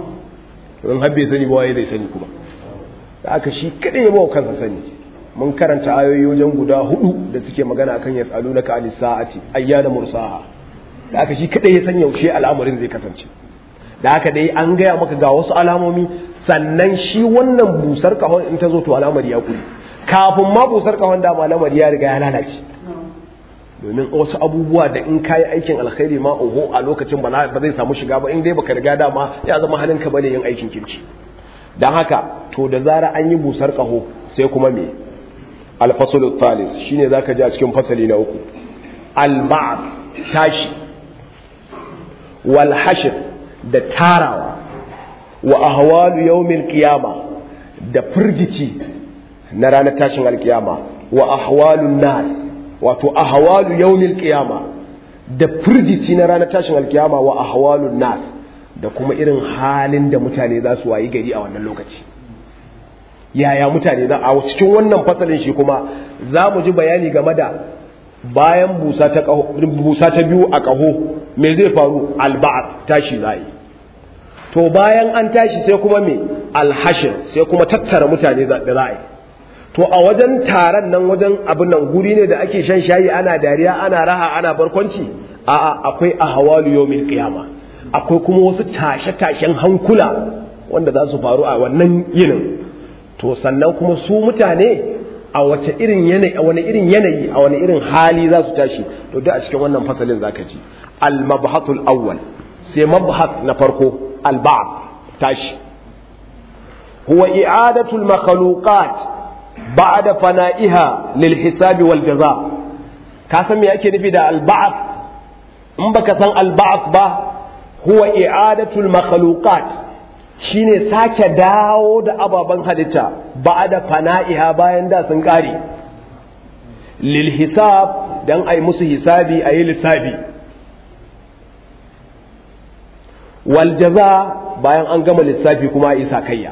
in har bai sani ba waye zai sani kuma da aka shi kadai ya bawa kansa sani mun karanta ayoyi wajen guda hudu da suke magana akan yas'alunaka anis sa'ati ayyana mursaha da aka shi kadai ya san yaushe al'amarin zai kasance da haka dai an gaya maka ga wasu alamomi sannan shi wannan busar kahon in ta zo to al'amari ya kuri kafin ma busar kahon da al'amari ya riga ya lalace domin wasu abubuwa da in kayi aikin alkhairi ma oho a lokacin ba zai samu shiga ba in dai baka riga dama ya zama halinka bane yin aikin kirki dan haka to da zara an yi busar kaho sai kuma me al-fasl thalis shine zaka ji a cikin fasali na uku al-ba'th tashi wal hashr da tarawa wa ahwalu yawmil qiyama da firgici na ranar tashin alkiyama wa ahwalun nas wato ahwalu yawmil qiyama da firgici na ranar tashin alkiyama wa ahwalun nas da kuma irin halin da mutane za su wayi gari a wannan lokaci yaya mutane za a cikin wannan fasalin shi kuma za mu ji bayani game da bayan busa ta busa ta biyu a ƙaho me zai faru alba'at tashi zai to bayan an tashi sai kuma me alhashir sai kuma tattara mutane da za a yi to a wajen taron nan wajen abin nan guri ne da ake shan shayi ana dariya ana raha ana barkwanci a'a akwai ahwalu yawmil qiyama akwai kuma wasu tashe-tashen hankula wanda za su faru a wannan yinin to sannan kuma su mutane a wace irin yanayi a wani irin yanayi a wani irin hali za su tashi to duk a cikin wannan fasalin zaka ji al mabhatul awwal sai mabhat na farko al ba'd tashi huwa i'adatu al makhluqat ba'da fana'iha lil hisabi wal jaza ka san me yake nufi da al ba'd in baka san al ba'd ba huwa i'adatu al makhluqat shine sake dawo da ababen halitta ba da fana'iha bayan da sun ƙare lil hisab dan ai musu hisabi a yi lissafi wal jaza bayan an gama lissafi kuma a yi sakayya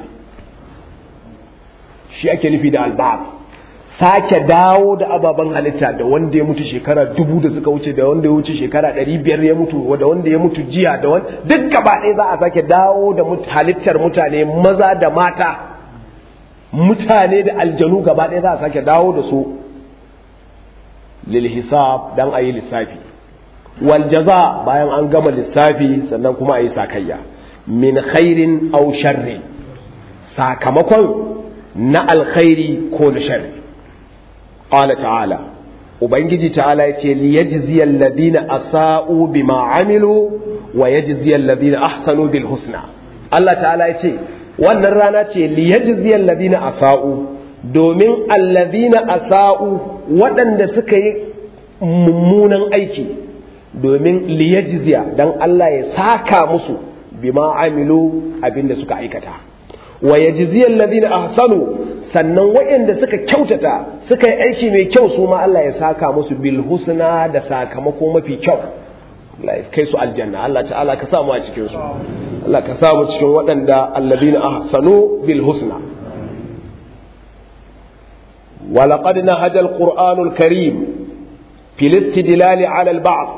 shi ake nufi da alba'ad sake dawo da ababen halitta da wanda ya mutu shekara dubu da suka wuce da wanda ya wuce shekara ɗari biyar ya mutu da wanda ya mutu jiya da wanda duk gaba ɗaya za a sake dawo da halittar mutane maza da mata mutane da aljanu gaba ɗaya za a sake dawo da su lil hisab dan a yi lissafi wal jaza bayan an gama lissafi sannan kuma a yi sakayya min khairin aw sharri sakamakon na alkhairi ko na sharri qala ta'ala ubangiji ta'ala yace li yajzi alladhina asa'u bima amilu wa yajzi alladhina ahsanu bil husna Allah ta'ala yace wannan rana ce li yajzi alladhina asa'u domin alladhina asa'u waɗanda suka yi mummunan aiki domin li yajziya dan Allah ya saka musu bima amilu abinda suka aikata wa yajzi alladhina ahsanu sannan waɗanda suka kyautata suka yi aiki mai kyau su ma Allah ya saka musu bil husna da sakamako mafi kyau Allah ya kai su aljanna Allah ta'ala ka samu a cikin su Allah ka samu cikin waɗanda alladhina ahsanu bil husna ولقد نهج القرآن الكريم في الاستدلال على البعض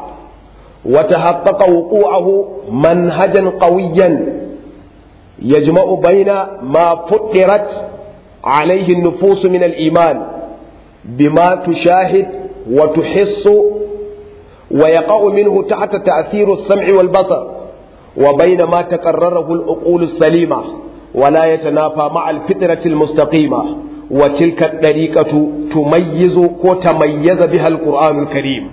وتحقق وقوعه منهجا قويا يجمع بين ما فطرت عليه النفوس من الإيمان بما تشاهد وتحس ويقع منه تحت تأثير السمع والبصر وبين ما تقرره العقول السليمة ولا يتنافى مع الفطرة المستقيمة وتلك الطريقة تميز وتميز بها القرآن الكريم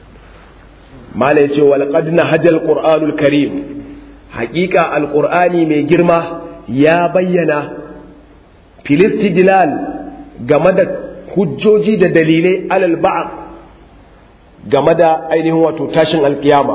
ما ليش ولقد نهج القرآن الكريم حقيقة القرآن من جرمه يا بينا filistidilal game da hujjoji da dalilai alal ba'a game da ainihin wato tashin alkiyama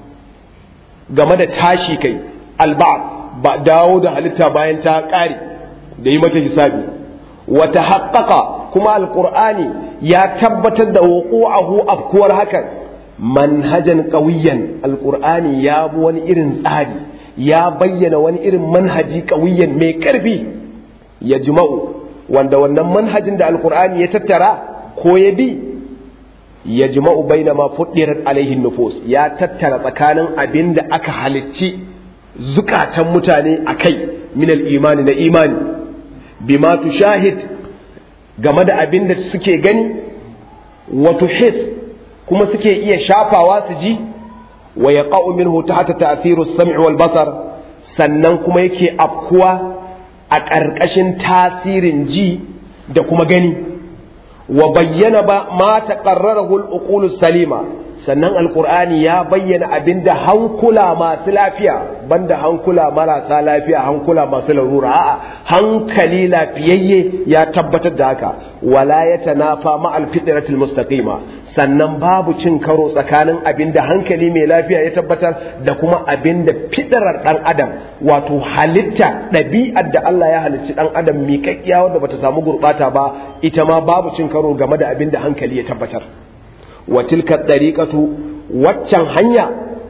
game da tashi kai alba'a ba dawo da halitta bayan ta ƙare da yi mata hisabi wata haƙaƙa kuma alƙur'ani ya tabbatar da wuqu'ahu afkuwar hakan manhajan ƙawiyan alƙur'ani ya bi wani irin tsari ya bayyana wani irin manhaji ƙawiyan mai ƙarfi ya jima'u wanda wannan manhajin da alkur'ani ya tattara ko ya bi ya jima'u baina ma fuddirat alaihin nufus ya tattara tsakanin abin da aka halicci zukatan mutane a kai minal imani na imani bima shahid game da abin da suke gani wato his kuma suke iya shafawa su ji wa ya minhu tahta ta'thiru as-sam'i wal basar sannan kuma yake afkuwa a ƙarƙashin tasirin ji da kuma gani wa bayyana ba ma taqarrarahu al salima sannan alqur'ani ya bayyana abinda hankula masu lafiya banda hankula marasa lafiya hankula masu larura a'a hankali lafiyayye ya tabbatar da haka wala yatanafa ma al-fitratil mustaqima sannan babu cin karo tsakanin abinda hankali mai lafiya ya tabbatar da kuma abinda fitrar dan adam wato halitta ɗabi'ar da Allah ya halicci dan adam miƙaƙƙiya wanda bata samu gurɓata ba ita ma babu cin karo game da abinda hankali ya tabbatar wa tilka dariqatu waccan hanya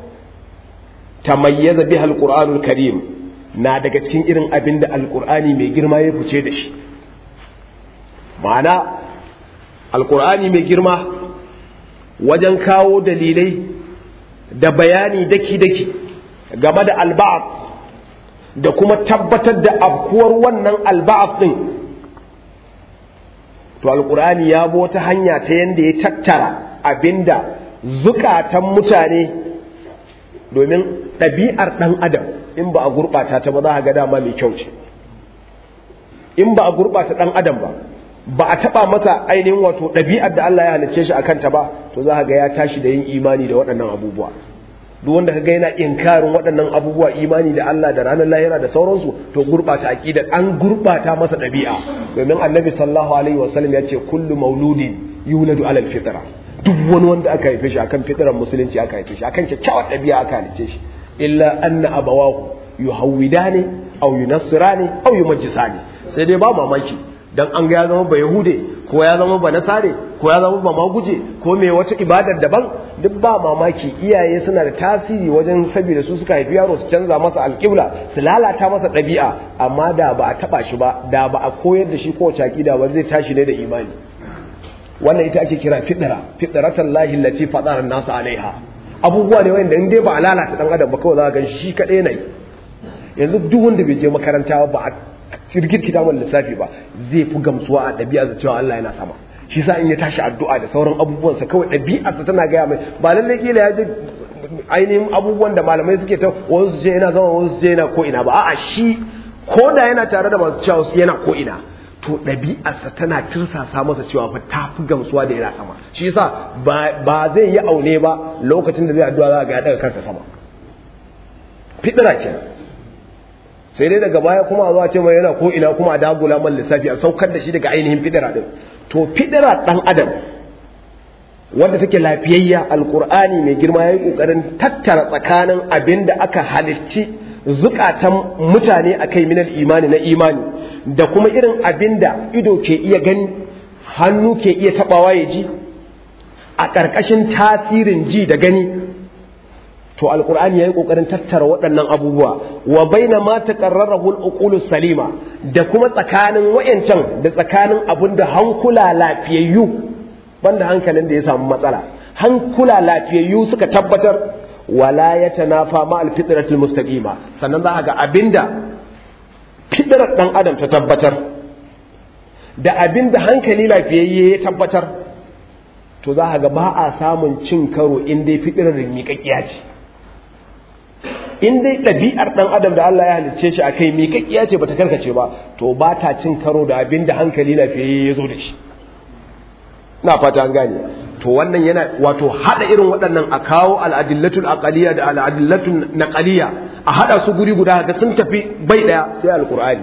tamayyaza biha alqur'anul karim na daga cikin irin abinda alqur'ani mai girma ya fice da shi ma'ana alqur'ani mai girma wajen kawo dalilai da bayani daki-daki game da alba'af da kuma tabbatar da abkuwar wannan alba'af ɗin to alkur'ani ya bi wata hanya ta yadda ya tattara abinda zukatan mutane domin ɗabi'ar ɗan adam in ba a gurɓata ta ba za a ga dama mai kyau ce in ba a gurɓata ɗan adam ba ba a taba masa ainihin wato ɗabi'ar da Allah ya halicce shi a kanta ba to za ga ya tashi da yin imani da waɗannan abubuwa duk wanda kaga yana inkarin waɗannan abubuwa imani da Allah da ranar lahira da sauransu to gurɓata aqida an gurɓata masa ɗabi'a domin annabi sallallahu alaihi wasallam ya ce kullu mauludin yuladu alal fitra duk wani wanda aka haife shi akan fitrar musulunci aka haife shi akan kyakkyawar ɗabi'a aka halicce shi illa anna abawahu yuhawwidani aw yunassirani aw yumajjisani sai dai ba mamaki dan an ga ya zama ba yahude ko ya zama ba nasare ko ya zama ba maguje ko mai wata ibadar daban duk ba mamaki iyaye suna da tasiri wajen saboda su suka haifi yaro su canza masa alƙibla su lalata masa ɗabi'a amma da ba a taɓa shi ba da ba a koyar da shi kowace aƙida ba zai tashi ne da imani wannan ita ake kira fitara fitratan lahi lati fadara nasu alaiha abubuwa ne wanda in dai ba a lalata dan adam ba kawai za ka gan shi kaɗai ne yanzu duk wanda bai je makaranta ba a cirgin kitabun lissafi ba zai fi gamsuwa a ɗabi'a da cewa Allah yana sama shi sa in ya tashi addu'a da sauran abubuwansa kawai ɗabi'arsa tana gaya mai ba lallai kila ya je ainihin abubuwan da malamai suke ta wasu su ce yana zama wasu su ce yana ko ina ba a'a shi ko da yana tare da masu cewa yana ko ina to ɗabi'arsa tana tirsasa masa cewa fa ta fi gamsuwa da yana sama shi yasa ba zai yi aune ba lokacin da zai addu'a za ga ya daga kansa sama fidira kenan sai dai daga baya kuma a zuwa ce mai yana ko ina kuma a dagula man lissafi a saukar da shi daga ainihin fidira din to fidira dan adam wanda take lafiyayya alkur'ani mai girma yayi kokarin tattara tsakanin abin da aka halicci zukatan mutane akai minal imani na imani da kuma irin abin da ido ke iya gani hannu ke iya tabawa ya ji a ƙarƙashin tasirin ji da gani to alkur'ani yayi kokarin tattara waɗannan abubuwa wa baina ma taqarrarahu al salima da kuma tsakanin wayancan da tsakanin abin da hankula lafiyayyu banda hankalin da ya samu matsala hankula lafiyayyu suka tabbatar wala yatanafa ma al-fitratil mustaqima sannan za ga abinda fitrar dan adam ta tabbatar da abinda hankali lafiyayye ya tabbatar to za ga ba a samun cin karo in dai fitrar miƙaƙiya ce in dai ɗabi'ar ɗan adam da Allah ya halicce shi a kai miƙaƙiya ce bata karkace ba to ba ta cin karo da abin da hankali lafiyayye ya zo da shi na fata an gane to wannan yana wato hada irin waɗannan a kawo al'adillatul aqaliya da al'adillatul naqaliya a hada su guri guda ga sun tafi bai daya sai alqur'ani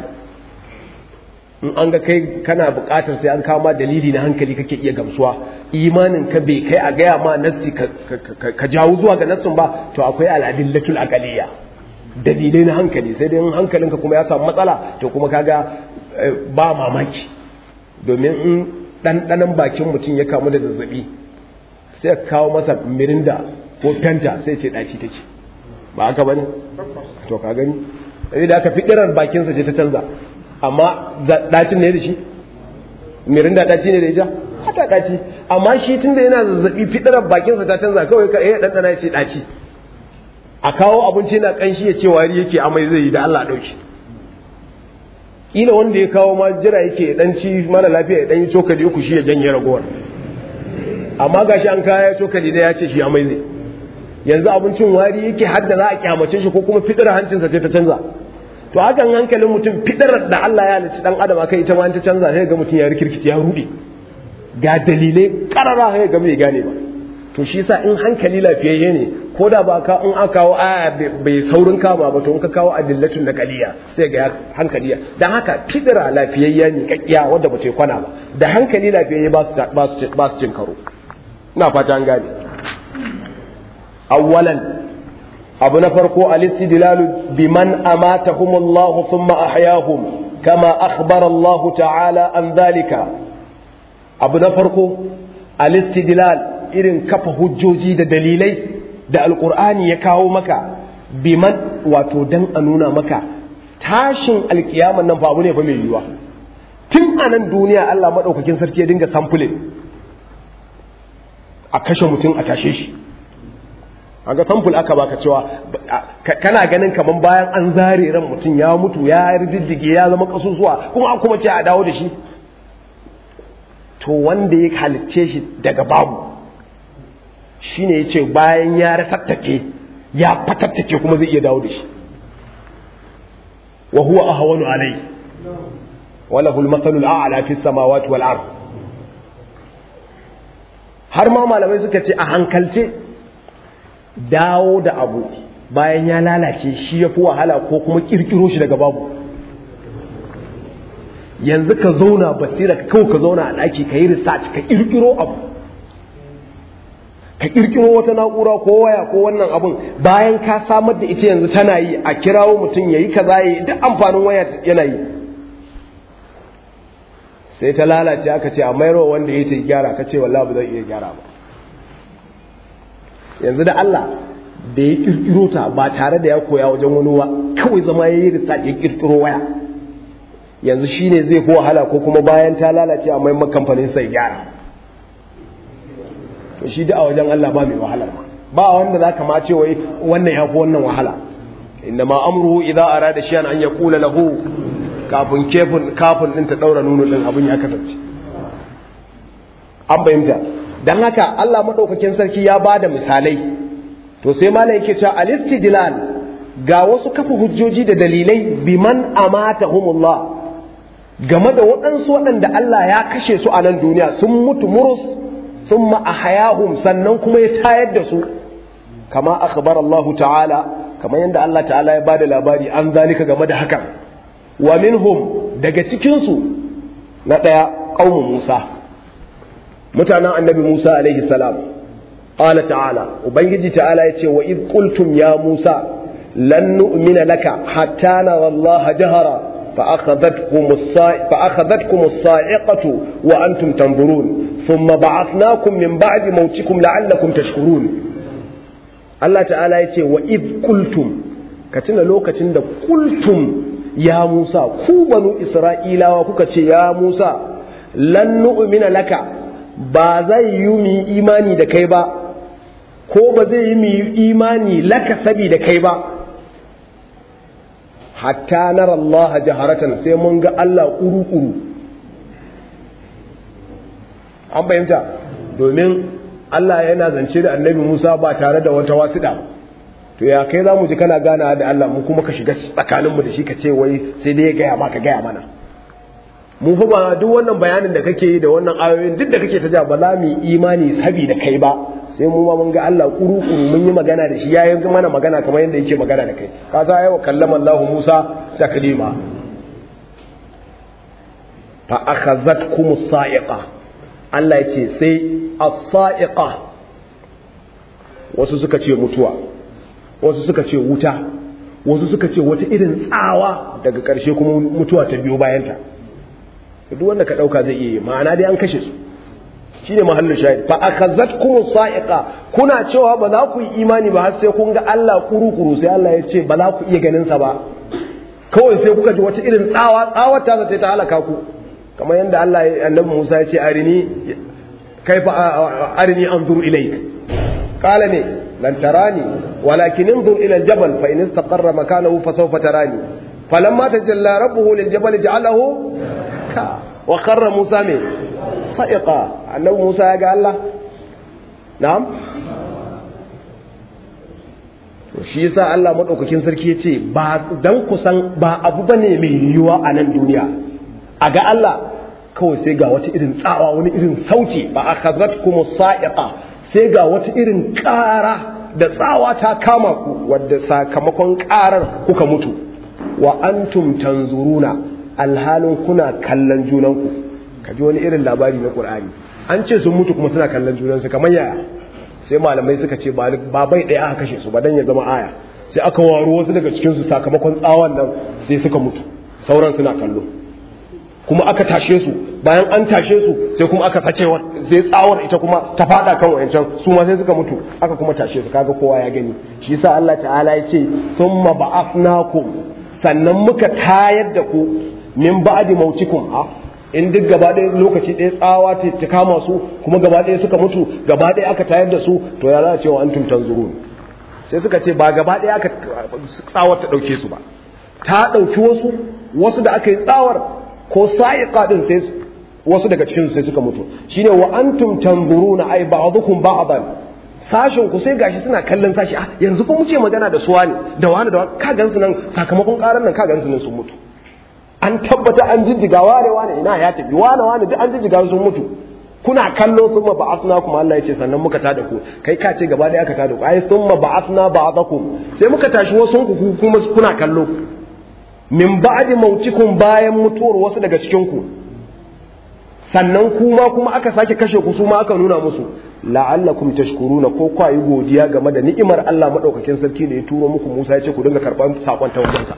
in an ga kai kana buƙatar sai an kawo ma dalili na hankali kake iya gamsuwa imanin ka bai kai a gaya ma nassi ka jawo zuwa ga nassin ba to akwai al'adillatul aqaliya dalilai na hankali sai dai hankalinka kuma ya samu matsala to kuma kaga ba mamaki domin in ɗanɗanon bakin mutum ya kamu da zazzabi sai ka kawo masa mirinda ko fenta sai ce ɗaci take ba haka bane to ka gani sai da aka fi ƙirar bakinsa ce ta canza amma ɗacin ne da shi mirinda ɗaci ne da ita hata ɗaci amma shi tunda yana zazzabi fiɗirar bakinsa ta canza kawai ka iya ɗanɗana ya ce ɗaci a kawo abinci na ƙanshi ya ce wari yake amai zai yi da Allah ɗauki ila wanda ya kawo ma jira yake dan ci mara lafiya ya dan yi cokali uku shi ya janye ragowar amma gashi an kaya cokali da ya ce shi amai zai yanzu abincin wari yake hadda za a kyamace shi ko kuma fidar hancinsa ce ta canza to hakan hankalin mutum fidar da Allah ya halicci dan adam akai ita ma ta canza sai ga mutum ya rikirkiti ya rude ga dalilai karara sai ga bai gane ba to shi yasa in hankali lafiyayye ne ko da ba ka in aka kawo aya bai saurin kama ba to in ka kawo adillatun naqaliya sai ga hankaliya dan haka fidira lafiyayya ne kakkiya wanda ba ce kwana ba da hankali lafiyayye ba su ba su ba su cin karo ina fata an gane awwalan abu na farko al-istidlalu biman amatahumullahu thumma ahyahum kama akhbara Allah ta'ala an dhalika abu na farko al-istidlal irin kafa hujjoji da dalilai da alkur'ani ya kawo maka biman wato dan a nuna maka tashin alkiyaman nan fa abu ne fa mai yiwuwa tun a nan duniya Allah maɗaukakin sarki ya dinga samfulin a kashe mutum a tashe shi a ga samful aka baka cewa kana ganin kaman bayan an zare ran mutum ya mutu ya riddige ya zama kasusuwa kuma kuma ce a dawo da shi to wanda ya halicce shi daga babu shine ya ce bayan ya ratattake ya fatattake kuma zai iya dawo da shi wa huwa ahwanu alai wala hul mathalul a'la fi samawati wal ard har ma malamai suka ce a hankalce dawo da abu bayan ya lalace shi ya fi wahala ko kuma kirkiro shi daga babu yanzu ka zauna basira ka kawai ka zauna a ɗaki ka yi research ka kirkiro abu ka kirkiro wata na'ura ko waya ko wannan abun bayan ka samar da ita yanzu tana yi a kirawo mutum ya yi kaza ya yi duk amfanin waya yana yi sai ta lalace aka ce a mayarwa wanda ya ce gyara ka ce wallahi ba zai iya gyara ba yanzu da Allah da ya kirkiro ta ba tare da ya koya wajen wani wa kawai zama ya yi research ya kirkiro waya yanzu shine zai fi wahala ko kuma bayan ta lalace a mai kamfanin sai gyara to shi da a wajen Allah ba mai wahalar ma ba wanda za ka ma ce wai wannan ya fi wannan wahala inda ma amruhu idza arada shay'an an yaqula lahu kafin kefin kafin din ta daura nuno din abin ya kasance an bayyana dan haka Allah madaukakin sarki ya bada misalai to sai malai yake cewa al-istidlal ga wasu kafa hujjoji da dalilai biman amatahumullah game da waɗansu waɗanda Allah ya kashe su a nan duniya sun mutu murus sun ma'ahayahum sannan kuma ya tayar da su kama akhbar Allah ta'ala kamar yadda Allah ta'ala ya bada labari an zalika game da hakan wa minhum daga cikinsu na ɗaya ƙaunin Musa mutanen annabi Musa alaihi salam qala ta'ala ubangiji ta'ala yace wa id qultum ya Musa lan nu'mina laka hatta nara Allah jahara فأخذتكم الصاع... فأخذتكم الصاعقة وأنتم تنظرون ثم بعثناكم من بعد موتكم لعلكم تشكرون الله تعالى يتي وإذ قلتم كتنا لو كتنا قلتم يا موسى كو بنو إسرائيل وكوكا يا موسى لن نؤمن لك ba zai yi mu imani da kai ba ko ba zai yi mu imani laka sabi da kai ba hatta nara Allah jaharatan sai mun ga Allah kuru-kuru an fahimta domin Allah yana zance da annabi Musa ba tare da wata wasiɗa to ya kai za mu ji kana gana da Allah mu kuma ka shiga tsakaninmu da shi ka ce wai sai dai ya gaya maka gaya mana mu fa ba duk wannan bayanin da kake yi da wannan ayoyin duk da kake ta ja ba za mu yi imani sabi da kai ba sai mu ma mun ga Allah kuru-kuru mun yi magana da shi ya yi mana magana kamar yadda yake magana da kai ka sa yawa kallama Allah Musa taklima fa akhazatkum as-sa'iqa Allah ya ce sai as-sa'iqa wasu suka ce mutuwa wasu suka ce wuta wasu suka ce wata irin tsawa daga ƙarshe kuma mutuwa ta biyo bayanta duk wanda ka ɗauka zai iya yi ma'ana dai an kashe su shine mahallin shahid fa akhazatkum sa'iqa kuna cewa ba za ku yi imani ba har sai kun ga Allah kuru-kuru sai Allah ya ce ba za ku iya ganin sa ba kawai sai kuka ji wata irin tsawa tsawar ta sai ta halaka ku kamar yadda Allah annabi Musa ya ce arini kaifa arini anzur ilayk qala ne lan tarani walakin انظر ila aljabal fa in istaqarra makanahu fa sawfa tarani falamma tajalla rabbuhu liljabal ja'alahu ka wa kharra Musa min sa'iqa annabi Musa ya ga Allah na'am to shi yasa Allah madaukakin sarki yace ba dan kusan ba abu bane mai yiwuwa a nan duniya a ga Allah kawai sai ga wata irin tsawa wani irin sauti ba akhadhatkum sa'iqa sai ga wata irin ƙara da tsawa ta kama ku wadda sakamakon ƙarar kuka mutu wa antum tanzuruna alhalin kuna kallon junanku ka ji wani irin labari na ƙur'ani an ce sun mutu kuma suna kallon junansu kamar yaya sai malamai suka ce ba bai ɗaya aka kashe su ba dan ya zama aya sai aka waro wasu daga cikinsu sakamakon tsawon nan sai suka mutu sauran suna kallo kuma aka tashe su bayan an tashe su sai kuma aka sake sai tsawar ita kuma ta fada kan wayancan su ma sai suka mutu aka kuma tashe su kaga kowa ya gani shi yasa Allah ta'ala ya ce thumma ba'athnakum sannan muka tayar da ku min ba'di mautikum ha in duk gaba ɗaya lokaci ɗaya tsawa ta kama su kuma gaba ɗaya suka mutu gaba ɗaya aka tayar da su to ya za a ce wa antum tanzurun sai suka ce ba gaba ɗaya aka tsawar ta ɗauke su ba ta ɗauki wasu wasu da aka yi tsawar ko sa'iqa din sai wasu daga cikin sai suka mutu shine wa antum tanzuruna ay ba'dukum ba'dan sashin ku sai gashi suna kallon sashi ah yanzu fa muke magana da suwa ne da wani da wani ka gansu nan sakamakon karan nan ka gansu nan sun mutu an tabbata an jijjiga wane wane ina ya tafi wane wane duk an jijjiga sun mutu kuna kallo sun ma ba'athna kuma Allah ya ce sannan muka tada ku kai ka ce gaba ɗaya aka tada ku ai sun ma ba'athna ba'dakum sai muka tashi wasu ku kuma kuna kallo min ba'di mautikum bayan mutuwar wasu daga cikin ku sannan kuma kuma aka sake kashe ku su ma aka nuna musu la'allakum tashkuruna ko kwa yi godiya game da ni'imar Allah madaukakin sarki da ya turo muku Musa ya ce ku dinga karban sakon ta wajensa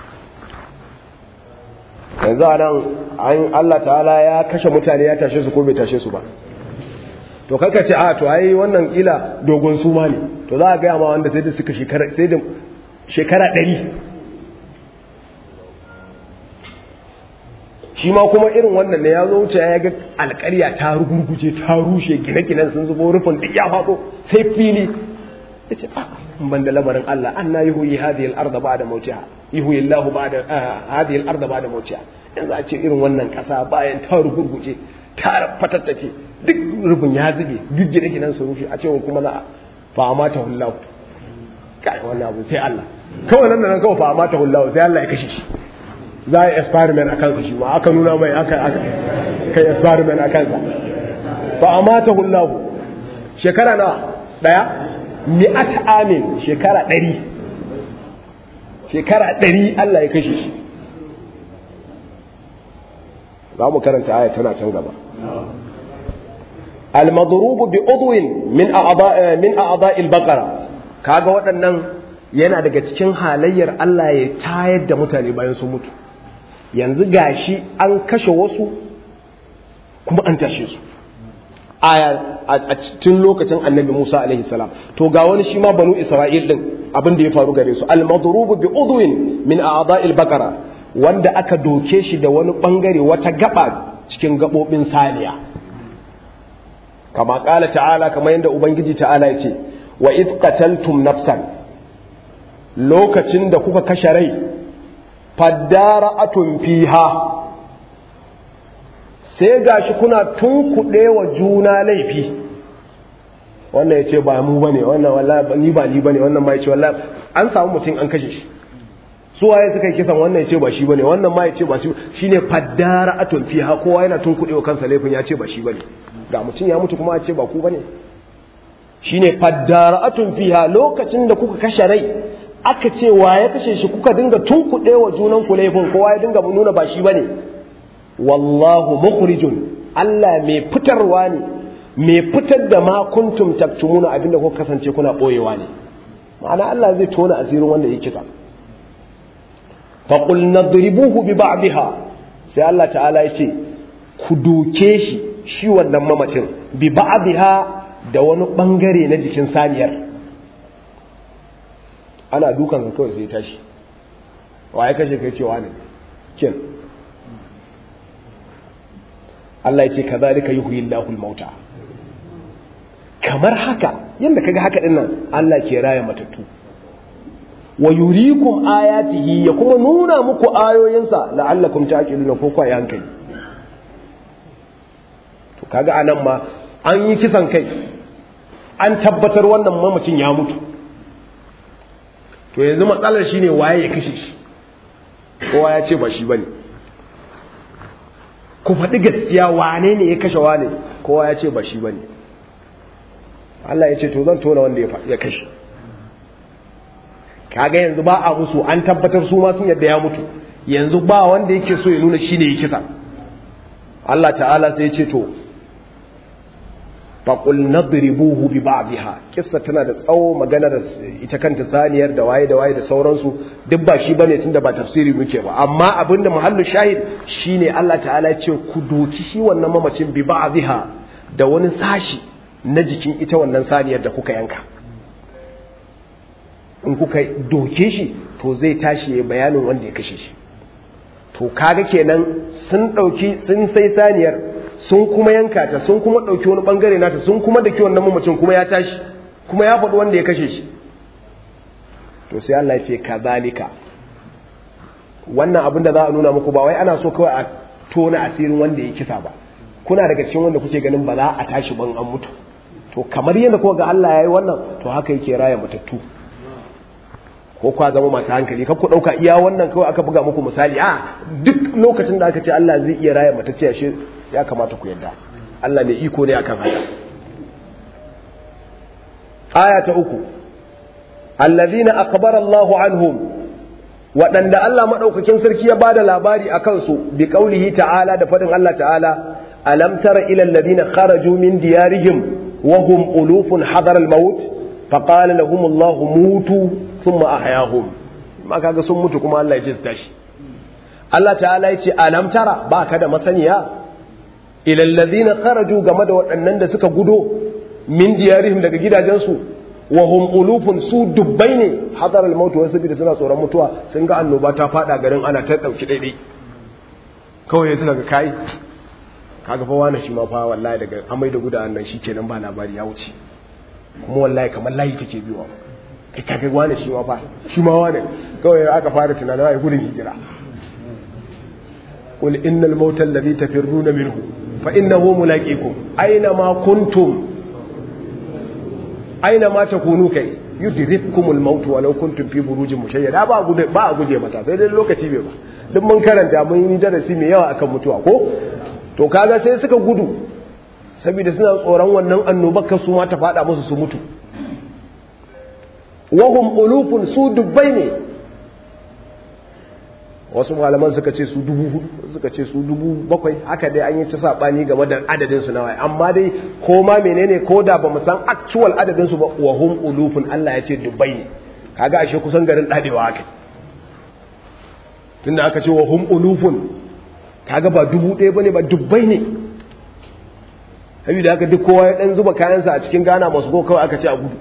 yanzu a nan an Allah ta'ala ya kashe mutane ya tashe su ko bai tashe su ba to kaka ce a to ai wannan kila dogon suma ne to za a gaya ma wanda sai da suka shekara sai da shekara ɗari shi ma kuma irin wannan ne ya zo wuce ya ga alƙarya ta rugurguje ta rushe gine-ginen sun zubo rufin duk ya faɗo sai fili ya ce a ban da lamarin Allah an na yi huyi hadiyar arda ba da mautiha yi huyi Allah ba da hadiyar arda ba da mautiha yanzu a ce irin wannan ƙasa bayan ta rugurguje ta fatattake duk rufin ya zube duk gine-ginen su rushe a ce kuma na fama ta hullahu kai wannan abu sai Allah kawai nan nan kawai fama ta hullahu sai Allah ya kashe shi za a yi experiment a kansa shi ma aka nuna mai aka kai experiment a kansa ba a mata hullahu shekara na ɗaya mi'at amin shekara ɗari shekara ɗari Allah ya kashe shi za mu karanta aya tana can gaba al-madrubu bi udwin min a'dha min a'dha'il baqara kaga waɗannan yana daga cikin halayyar Allah ya tayar da mutane bayan sun mutu yanzu gashi an kashe wasu kuma an tashe su aya a cikin lokacin annabi Musa alaihi salam to ga wani shi ma banu Isra'il din abin da ya faru gare su al-madrubu bi udwin min a'dha'il baqara wanda aka doke shi da wani bangare wata gaba cikin gabobin saniya kama kala ta'ala kamar yadda ubangiji ta'ala ya ce wa id qataltum nafsan lokacin da kuka kashe rai faddara'atun fiha sai gashi kuna tunkuɗe wa juna laifi wannan ya ce ba mu bane wannan wallahi ni ba ni bane wannan ma ya ce wallahi an samu mutum an kashe shi su waye suka yi kisan wannan ya ce ba shi bane wannan ma ya ce ba shi shine faddara'atun fiha kowa yana tunkuɗe wa kansa laifin ya ce ba shi bane ga mutum ya mutu kuma ya ce ba ku bane shine faddara'atun fiha lokacin da kuka kashe rai aka ce wa ya kashe shi kuka dinga tunkuɗe wa junan ku laifin kowa ya dinga nuna ba shi bane wallahu mukhrijun Allah mai fitarwa ne mai fitar da ma kuntum taktumuna abinda kuka kasance kuna boyewa ne ma'ana Allah zai tona asirin wanda ya kisa fa qul nadribuhu bi ba'dihha sai Allah ta'ala ya ce ku doke shi shi wannan mamacin bi ba'dihha da wani bangare na jikin saniyar ana dukan kawai sai tashi wa ya kashe kai cewa ne kin Allah ya ce kazalika yuhyi Allahul mauta kamar haka yanda kaga haka din nan Allah ke raya matattu wa yurikum ayatihi ya kuma nuna muku ayoyinsa la'allakum taqiluna ko kwa hankali to kaga anan ma an yi kisan kai an tabbatar wannan mamacin ya mutu to yanzu matsalar shine waye ya kashe shi kowa ya ce ba shi bane ku faɗi gaskiya wane ne ya kashe wane kowa ya ce ba shi bane Allah ya ce to zan tona wanda ya kashe kaga yanzu ba a musu an tabbatar su ma sun yadda ya mutu yanzu ba wanda yake so ya nuna shi ne ya kisa Allah ta'ala sai ya ce to faƙul nadribuhu bi ba'dha kissa tana da tsawo maganar ita kanta saniyar da waye da waye da sauransu duk ba shi bane tunda ba tafsiri muke ba amma abinda muhallu shahid shine Allah ta'ala ya ce ku doki shi wannan mamacin bi ba'dha da wani sashi na jikin ita wannan saniyar da kuka yanka in kuka doke shi to zai tashi ya bayanin wanda ya kashe shi to kaga kenan sun dauki sun sai saniyar sun kuma yanka ta sun kuma ɗauki wani ɓangare nata sun kuma da kiwon nan mamacin kuma ya tashi kuma ya faɗi wanda ya kashe shi to sai Allah ya ce kazalika wannan abin da za a nuna muku ba wai ana so kawai a tona asirin wanda ya kisa ba kuna daga cikin wanda kuke ganin ba za a tashi ban an mutu to kamar yadda kuka ga Allah ya yi wannan to haka yake raya matattu ko kwa zama masu hankali kar ku ɗauka iya wannan kawai aka buga muku misali a duk lokacin da aka ce Allah zai iya raya matacce ashe ya kamata ku yadda Allah mai iko ne akan haka aya ta uku alladhina akbara Allahu anhum waɗanda Allah madaukakin sarki ya bada labari akan su bi qaulihi ta'ala da fadin Allah ta'ala alam tara ila alladhina kharaju min diyarihim wa hum ulufun hadar al-maut faqala lahum Allah mutu thumma ahyahum ma kaga sun mutu kuma Allah ya ce su tashi Allah ta'ala ya ce alam tara ba ka da masaniya ilallazina kharaju game da waɗannan da suka gudo min diyarihim daga gidajensu wa hum ulufun su dubbai ne hadar al-maut wasu bi suna tsoron mutuwa sun ga annoba ta fada garin ana ta dauki daidai kawai suka ga kai kaga fa wani shi ma fa wallahi daga amai da gudan nan shikenan ba labari ya wuce kuma wallahi kamar layi take biwa kai kaga wani shi ma fa shi ma wani kawai aka fara tunanin ai gudun hijira قل إن الموت الذي تفرون منه فإنه ملاقيكم أينما كنتم أينما تكونوا كي يدرككم الموت ولو كنتم في بروج مشيدة ba a guje ba a guje mata sai dai lokaci bai ba duk mun karanta mun yi darasi mai yawa akan mutuwa ko to kaga sai suka gudu saboda suna tsoron wannan annobar kan su ma ta fada musu su mutu wahum ulufun su dubbai ne wasu malaman suka ce su dubu hudu suka ce su dubu bakwai haka dai an yi ta sabani game da adadin su nawa amma dai ko ma menene ko da bamu san actual adadin su ba wahum ulufun Allah ya ce dubbai ne kaga ashe kusan garin dadewa haka tunda aka ce wahum ulufun kaga ba dubu ɗaya bane ba dubbai ne saboda haka duk kowa ya dan zuba kayansa a cikin Ghana masu go kawai aka ce a gudu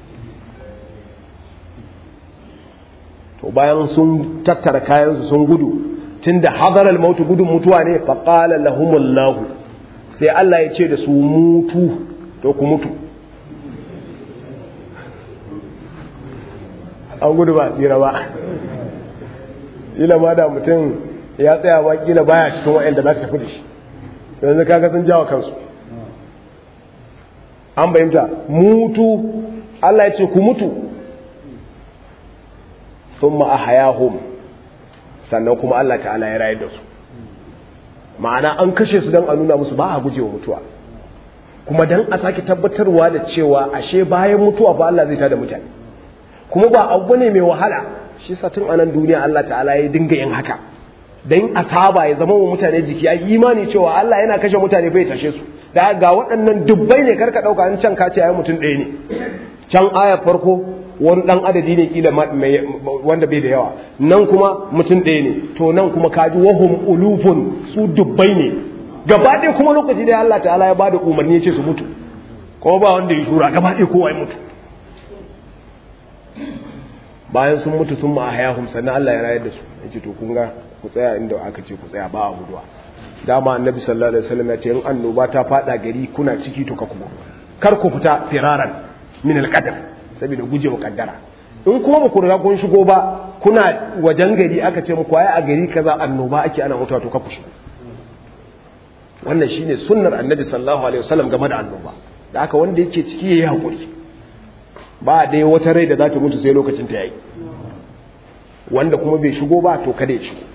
to bayan sun tattara kayansu sun gudu tunda hadar al-maut gudun mutuwa ne fa qala lahumullahu sai Allah ya ce da su mutu to ku mutu an gudu ba tsira ba ila ma da mutum ya tsaya ba kila baya cikin wa'anda za su tafi da shi yanzu kaga sun jawo kansu an bayyanta mutu Allah ya ce ku mutu sun ma'ahayahum sannan kuma Allah ta'ala ya rayar da su ma'ana an kashe su don a nuna musu ba a gujewa mutuwa kuma don a sake tabbatarwa da cewa ashe bayan mutuwa ba Allah zai tada mutane kuma ba abu ne mai wahala shi sa tun anan duniya Allah ta'ala ya dinga yin haka don a saba ya zama wa mutane jiki a imani cewa Allah yana kashe mutane bai tashe su da ga waɗannan dubbai ne karka ɗauka an can kace ayi mutum ɗaya ne can ayar farko wani ɗan adadi ne kila wanda bai da yawa nan kuma mutum ɗaya ne to nan kuma kaji wahum ulufun su dubbai ne gaba ɗaya kuma lokaci da Allah ta'ala ya bada umarni ya ce su mutu kuma ba wanda ya shura gaba ɗaya kowa ya mutu bayan sun mutu sun ma'ahayahum sannan Allah ya rayar da su ya ce to kun ga ku tsaya inda aka ce ku tsaya ba a guduwa dama annabi sallallahu alaihi wasallam ya ce in annoba ta fada gari kuna ciki to ka kuma kar ku fita firaran min alqadar saboda gujewa kaddara in kuma ba ku riga kun shigo ba kuna wajen gari aka ce muku ai a gari kaza annoba ake ana mutuwa to ka ku shigo wannan shine sunnar annabi sallallahu alaihi wasallam game da annoba da haka wanda yake ciki yayi hakuri ba dai wata rai da za ta mutu sai lokacin ta yayi wanda kuma bai shigo ba to kada ya shigo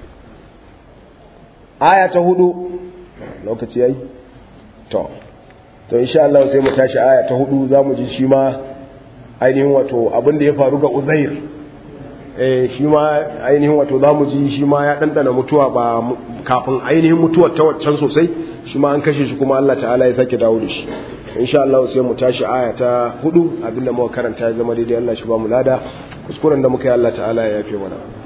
aya ta hudu lokaci yayi to to insha Allah sai mu tashi aya ta hudu zamu ji shi ma ainihin wato abin da ya faru ga Uzair eh shi ma ainihin wato zamu ji shi ma ya dandana mutuwa ba kafin ainihin mutuwar ta waccan sosai shi ma an kashe shi kuma Allah ta'ala ya sake dawo da shi insha Allah sai mu tashi aya ta hudu abinda muka karanta ya zama daidai Allah shi ba mu lada kuskuren da muka yi Allah ta'ala ya yafe mana